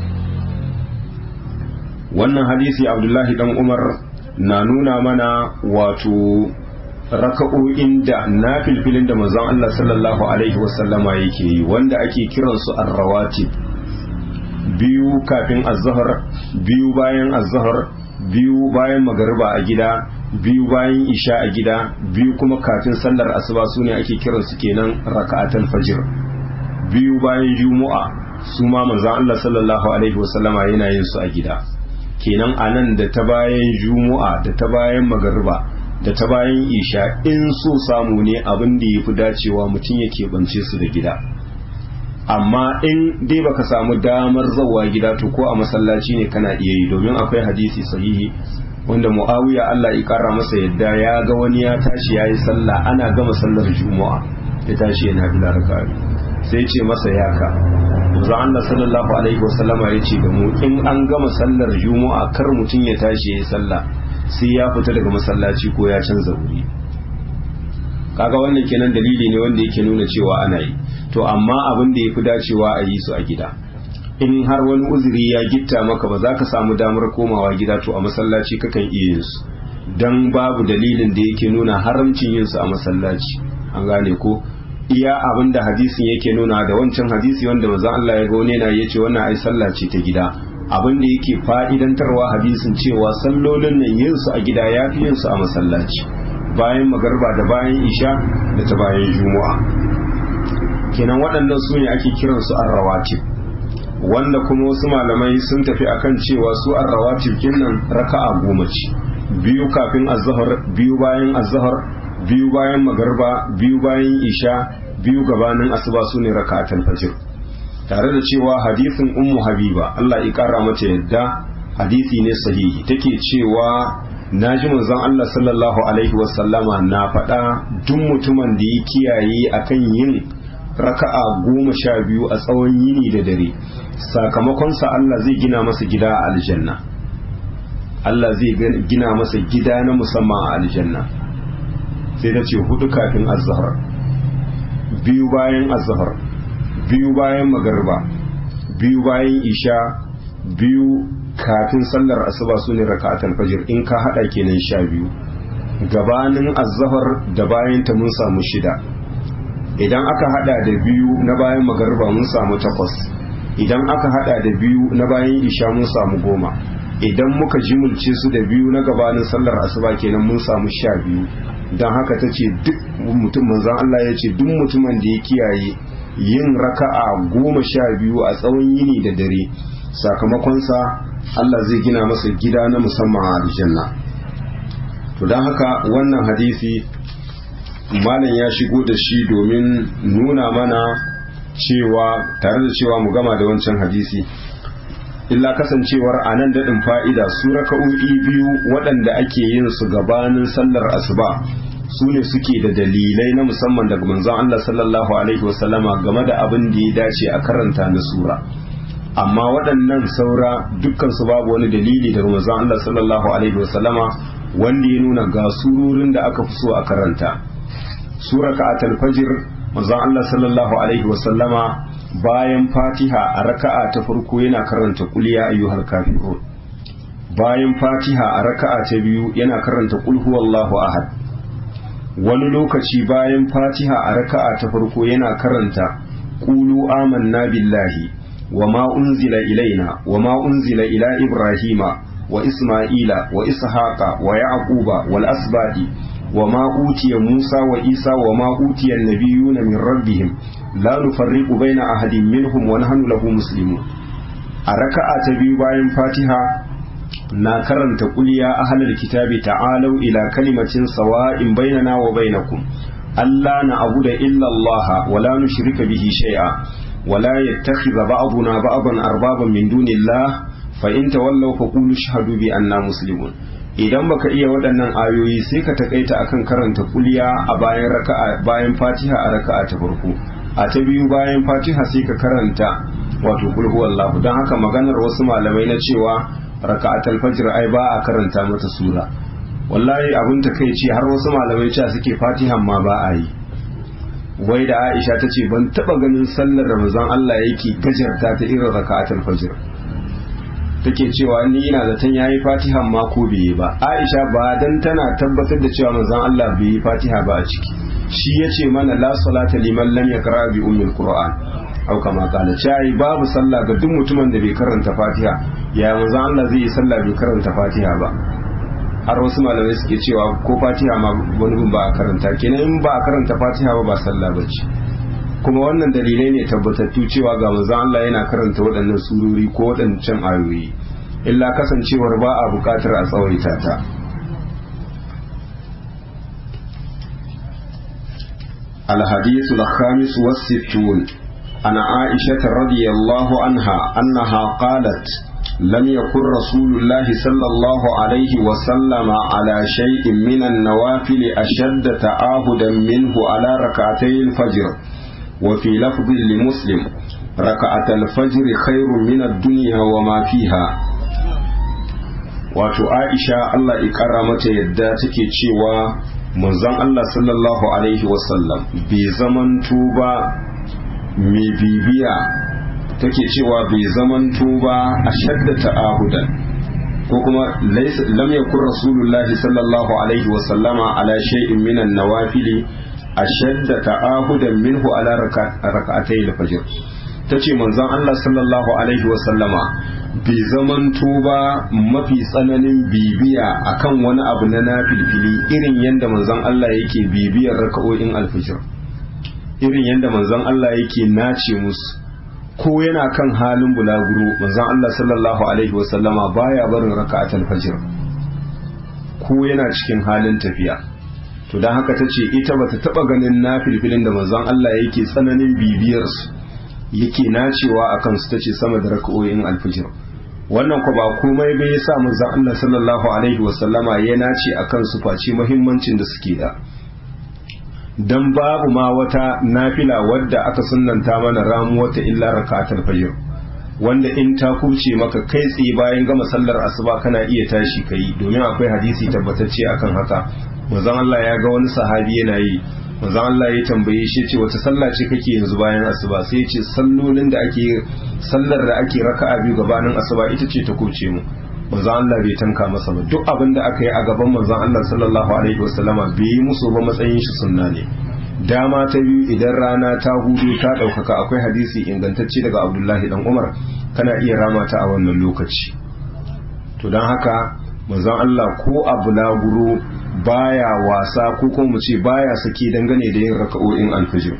S1: wannan hadisi abdullahi dan umar na nuna mana wato raka'o'in da na filfilin da manzon Allah sallallahu alaihi wasallama yake yi wanda ake kiransu ar-rawatib biyu kafin az-zuhr biyu bayan az-zuhr biyu bayan magariba a gida biyu bayan isha a gida biyu kuma kafin sallar asuba su ne ake kiran su kenan raka'atul fajr biyu bayan juma'a su ma manzon Allah sallallahu alaihi wasallama yana yin su a gida kenan anan da ta bayan juma'a da ta bayan magariba da ta bayan isha in so samu ne abin da yafi dacewa mutum yake bance su da gida amma in dai baka samu damar zawa gida to ko a masallaci ne kana iya yi domin akwai hadisi sahihi wanda muawiya Allah ya kara masa yadda ya ga wani ya tashi yayi sallah ana gama sallar juma'a ya tashi yana bila raka'a sai ce masa yaka manzo Allah sallallahu alaihi wasallama ya ce da mu in an gama sallar juma'a kar mutum ya tashi yayi sallah sai ya fita daga masallaci ko ya canza wuri kaga wannan kenan dalili ne wanda yake nuna cewa ana yi to amma abin da ya fi dacewa a yi su a gida in har wani uzuri ya gitta maka ba za ka samu damar komawa gida to a masallaci kakan iya yin su dan babu dalilin da yake nuna haramcin yin su a masallaci an gane ko iya abin da hadisin yake nuna da wancan hadisi wanda manzon Allah ya ga wani yana yace wannan ai sallah ce ta gida abin da yake fa'idantarwa hadisin cewa sallolin nan yin su a gida yafi yin su a masallaci bayan magarba da bayan isha da ta bayan juma'a kenan waɗannan su ne ake kiransu arrawatib wanda kuma wasu malamai sun tafi akan cewa su arrawatib kinnan raka'a goma ce biyu kafin azhar biyu bayan azhar biyu bayan magarba biyu bayan isha biyu gabanin asuba su ne raka'atul fajr tare da cewa hadisin ummu habiba Allah ya kara mata yadda hadisi ne sahihi take cewa na ji manzon Allah sallallahu alaihi wasallama na faɗa duk mutumin da ya kiyaye akan yin raka'a goma sha biyu a tsawon yini da dare sakamakonsa Allah zai gina masa gida a aljanna Allah zai gina masa gida na musamman a aljanna sai ta ce hudu kafin azhar biyu bayan azhar biyu bayan magarba biyu bayan isha biyu kafin sallar asuba su ne raka'atul fajr in ka hada kenan sha biyu gabanin azhar da bayan ta mun samu shida idan aka hada da biyu na bayan magarba mun samu takwas idan aka hada da biyu na bayan isha mun samu goma idan muka jimulce su da biyu na gabanin sallar asuba kenan mun samu sha biyu don haka ta ce duk mutum manzan Allah ya ce duk mutumin da ya kiyaye yin raka'a goma sha biyu a tsawon yini da dare sakamakonsa Allah zai gina masa gida na musamman a aljanna to don haka wannan hadisi malam ya shigo da shi domin nuna mana cewa tare da cewa mu gama da wancan hadisi illa kasancewar a nan daɗin fa'ida su raka'o'i biyu waɗanda ake yin su gabanin sallar asuba su ne suke da dalilai na musamman daga manzon Allah sallallahu alaihi wasallama game da abin da ya dace a karanta na sura amma waɗannan saura dukkan su babu wani dalili daga manzon Allah sallallahu alaihi wasallama wanda ya nuna ga surorin da aka fi so a karanta sura ka'atul fajr manzon Allah sallallahu alaihi wasallama bayan fatiha a raka'a ta farko yana karanta qul ya ayyuhal kafirun bayan fatiha a raka'a ta biyu yana karanta qul huwallahu ahad wani lokaci bayan fatiha a raka'a ta farko yana karanta qulu amanna billahi wama unzila ilaina wama unzila ila ibrahima wa isma'ila wa ishaqa wa yaquba wal asbadi وما أوتي موسى وإيسى وما أوتي النبيون من ربهم لا نفرق بين أحد منهم ونحن له مسلمون أركع تبي باين فاتحة na karanta kuliya ahlul kitabi ta'alau ila kalimatin sawa'in bainana wa bainakum alla na'budu illa Allah wa la nushrika bihi shay'a wa la yattakhidha ba'duna ba'dan arbaban min dunillah fa in tawallaw faqulu ashhadu bi anna muslimun idan baka iya waɗannan ayoyi sai ka takaita akan karanta kuliya a bayan raka'a bayan fatiha a raka'a ta farko a ta biyu bayan fatiha sai ka karanta wato kul huwallahu don haka maganar wasu malamai na cewa raka'atul fajr ai ba a karanta mata sura wallahi abin ta kai ce har wasu malamai cewa suke fatihan ma ba a yi wai da Aisha ta ce ban taba ganin sallar Ramazan Allah yake gajarta ta irin raka'atul fajr take cewa ni ina zaton yayi fatihan ma ko bai yi ba Aisha ba dan tana tabbatar da cewa manzon Allah bai yi fatiha ba a ciki shi yace mana la salata liman lam yaqra bi ummil qur'an au kama kala cai babu sallah ga duk mutumin da bai karanta fatiha ya manzon Allah zai yi sallah bai karanta fatiha ba har wasu malamai suke cewa ko fatiha ma wani bin ba a karanta kenan in ba a karanta fatiha ba ba sallah bace kuma wannan dalilai ne tabbatattu cewa ga manzon Allah yana karanta waɗannan surori ko waɗancan ayoyi illa kasancewar ba a buƙatar a tsawaita ta الحديث الخامس والستون عن عائشة رضي الله عنها أنها قالت لم يكن رسول الله صلى الله عليه وسلم على شيء من النوافل أشد تعاهدا منه على ركعتي الفجر وفي لفظ لمسلم ركعة الفجر خير من الدنيا وما فيها wato Aisha Allah ikara mata yadda take cewa manzon Allah sallallahu alaihi wasallam bai zamanto ba mai bibiya take cewa bai zamanto ba a shaddata ahudan ko kuma lam yakun rasulullahi sallallahu alaihi wasallama ala shay'in minan nawafili ashadda ta'ahudan minhu ala rak'atay al-fajr tace manzon Allah sallallahu alaihi wa sallama bai zamanto ba mafi tsananin bibiya akan wani abu na nafilfili irin yanda manzon Allah yake bibiyar raka'o'in al-fajr irin yanda manzon Allah yake nace musu ko yana kan halin bulaguro manzon Allah sallallahu alaihi wa sallama baya barin raka'atul fajr ko yana cikin halin tafiya to don haka ta ce ita bata taba ganin na filfilin da manzon Allah yake tsananin bibiyarsu yake nacewa a kansu ta ce sama da raka'o'in alfijir wannan ko ba komai bai yasa manzon Allah sallallahu alaihi wasallama ya nace a kansu face muhimmancin da suke da dan babu ma wata nafila wadda aka sunnanta mana ramu wata illa raka'atul fajr wanda in ta kuce maka kai tsaye bayan gama sallar asuba kana iya tashi kai domin akwai hadisi tabbatacce akan haka manzon Allah ya ga wani sahabi yana yi manzon Allah ya tambaye shi ce wata sallah ce kake yanzu bayan asuba sai ya ce sallolin da ake sallar da ake raka'a biyu gabanin asuba ita ce ta kuce mu manzon Allah bai tanka masa ba duk abin da aka yi a gaban manzon Allah sallallahu alaihi wasallama bai yi musu ba matsayin shi sunna ne dama ta biyu idan rana ta hudu ta ɗaukaka akwai hadisi ingantacce daga abdullahi dan umar kana iya rama ta a wannan lokaci to don haka manzon Allah ko a bulaguro baya wasa ko kuma mu ce baya sake dangane da yin raka'o'in alfijir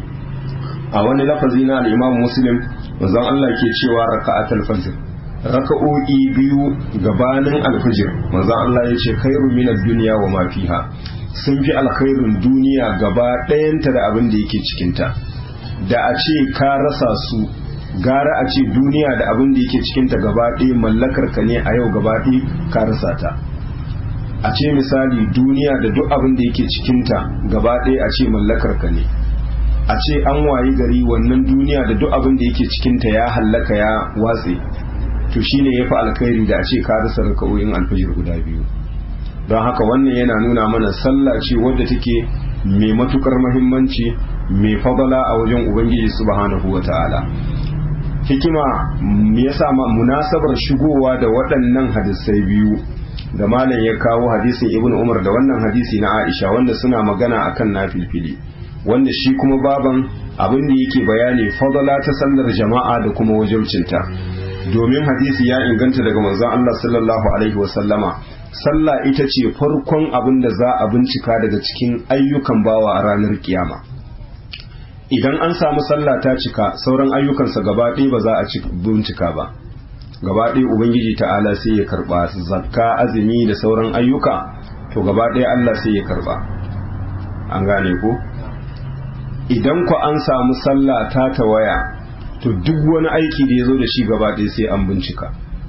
S1: a wani lafazi na al-Imam Muslim manzon Allah ke cewa raka'atul fajr raka'o'i biyu gabanin alfijir manzon Allah ya ce khairu minad dunya wa ma fiha sun fi alkhairun duniya gaba ɗayanta da abin da yake cikinta da a ce ka rasa su gara a ce duniya da abin da yake cikinta gaba ɗaya mallakar ka ne a yau gaba ɗaya ka rasa ta a ce misali duniya da duk abin da yake cikinta gaba ɗaya a ce mallakar ka ne a ce an wayi gari wannan duniya da duk abin da yake cikinta ya hallaka ya watse to shine ya fi alkhairi da a ce ka rasa raka'o'in alfajir guda biyu don haka wannan yana nuna mana sallah ce wadda take mai matukar mahimmanci mai fadala a wajen ubangiji subhanahu wa ta'ala hikima me yasa munasabar shigowa da waɗannan hadisai biyu da malam ya kawo hadisin ibnu umar da wannan hadisi na aisha wanda suna magana akan nafilfili wanda shi kuma baban abin da yake bayani fadala ta sallar jama'a da kuma wajibcinta domin hadisi ya inganta daga manzon Allah sallallahu alaihi wa sallama sallah ita ce farkon abin da za a bincika daga cikin ayyukan bawa a ranar kiyama idan an samu sallah ta cika sauran ayyukansa gaba ɗaya ba za a bincika ba gaba ɗaya ubangiji ta'ala sai ya karba zakka azumi da sauran ayyuka to gaba ɗaya Allah sai ya karba an gane ko idan ku an samu sallah ta tawaya to duk wani aiki da ya zo da shi gaba ɗaya sai an bincika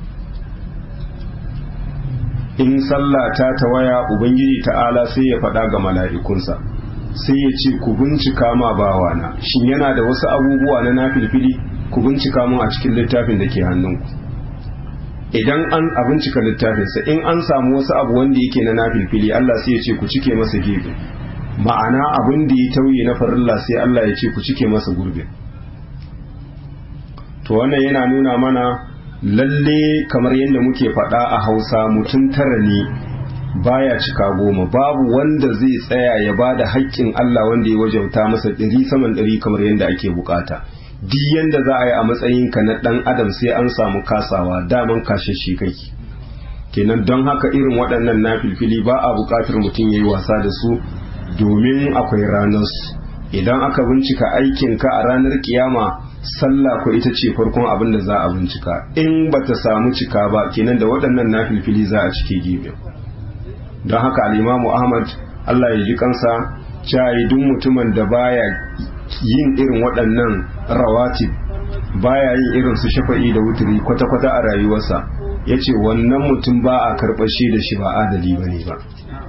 S1: in sallah ta tawaya ubangiji ta'ala sai ya faɗa ga mala'ikunsa sai ya ce ku bincika ma bawana shin yana da wasu abubuwa na nafilfili ku bincika mun a cikin littafin da ke hannunku idan an a bincika littafinsa in an samu wasu abu wanda yake na nafilfili Allah sai ya ce ku cike masa gefe ma'ana abin da ya tauye na farilla sai Allah ya ce ku cike masa gurbin to wannan yana nuna mana lalle kamar yadda muke faɗa a hausa mutum tara ne baya cika goma babu wanda zai tsaya ya ba da haƙƙin Allah wanda ya wajauta masa ɗari saman ɗari kamar yadda ake bukata duk yadda za a yi a matsayinka na ɗan adam sai an samu kasawa daman kashe shi kake kenan don haka irin waɗannan na filfili ba a buƙatar mutum ya yi wasa da su domin akwai ranarsu idan aka bincika aikinka a ranar kiyama sallah ko ita ce farkon abin da za a bincika in ba ta samu cika ba kenan da waɗannan na filfili za a cike gefe don haka alimamu ahmad allah ya ji kansa cayi duk mutumin da baya yin irin waɗannan rawatib baya yin irin su shafa'i da wuturi kwata-kwata a rayuwarsa ya ce wannan mutum ba a karɓashe da shi ba adali ba ne ba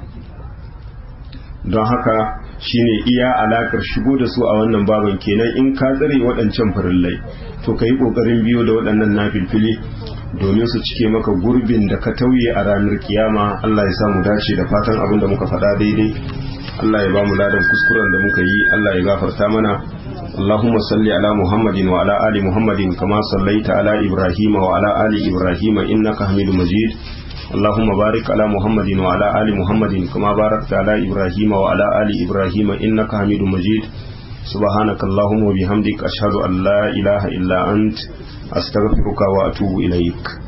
S1: don haka shine iya alakar shigo da su a wannan baban kenan in ka tsare waɗancan farillai to ka yi ƙoƙarin biyo da waɗannan nafilfili domin su cike maka gurbin da ka tauye a ranar kiyama Allah ya samu dace da fatan abin da muka faɗa daidai Allah ya ba mu ladan kuskuren da muka yi Allah ya gafarta mana اللهم صل على محمد وعلى آل محمد كما صليت على إبراهيم وعلى آل إبراهيم إنك حميد مجيد اللهم بارك على محمد وعلى آل محمد كما باركت على إبراهيم وعلى آل إبراهيم إنك حميد مجيد سبحانك اللهم وبحمدك أشهد أن لا إله إلا أنت أستغفرك وأتوب إليك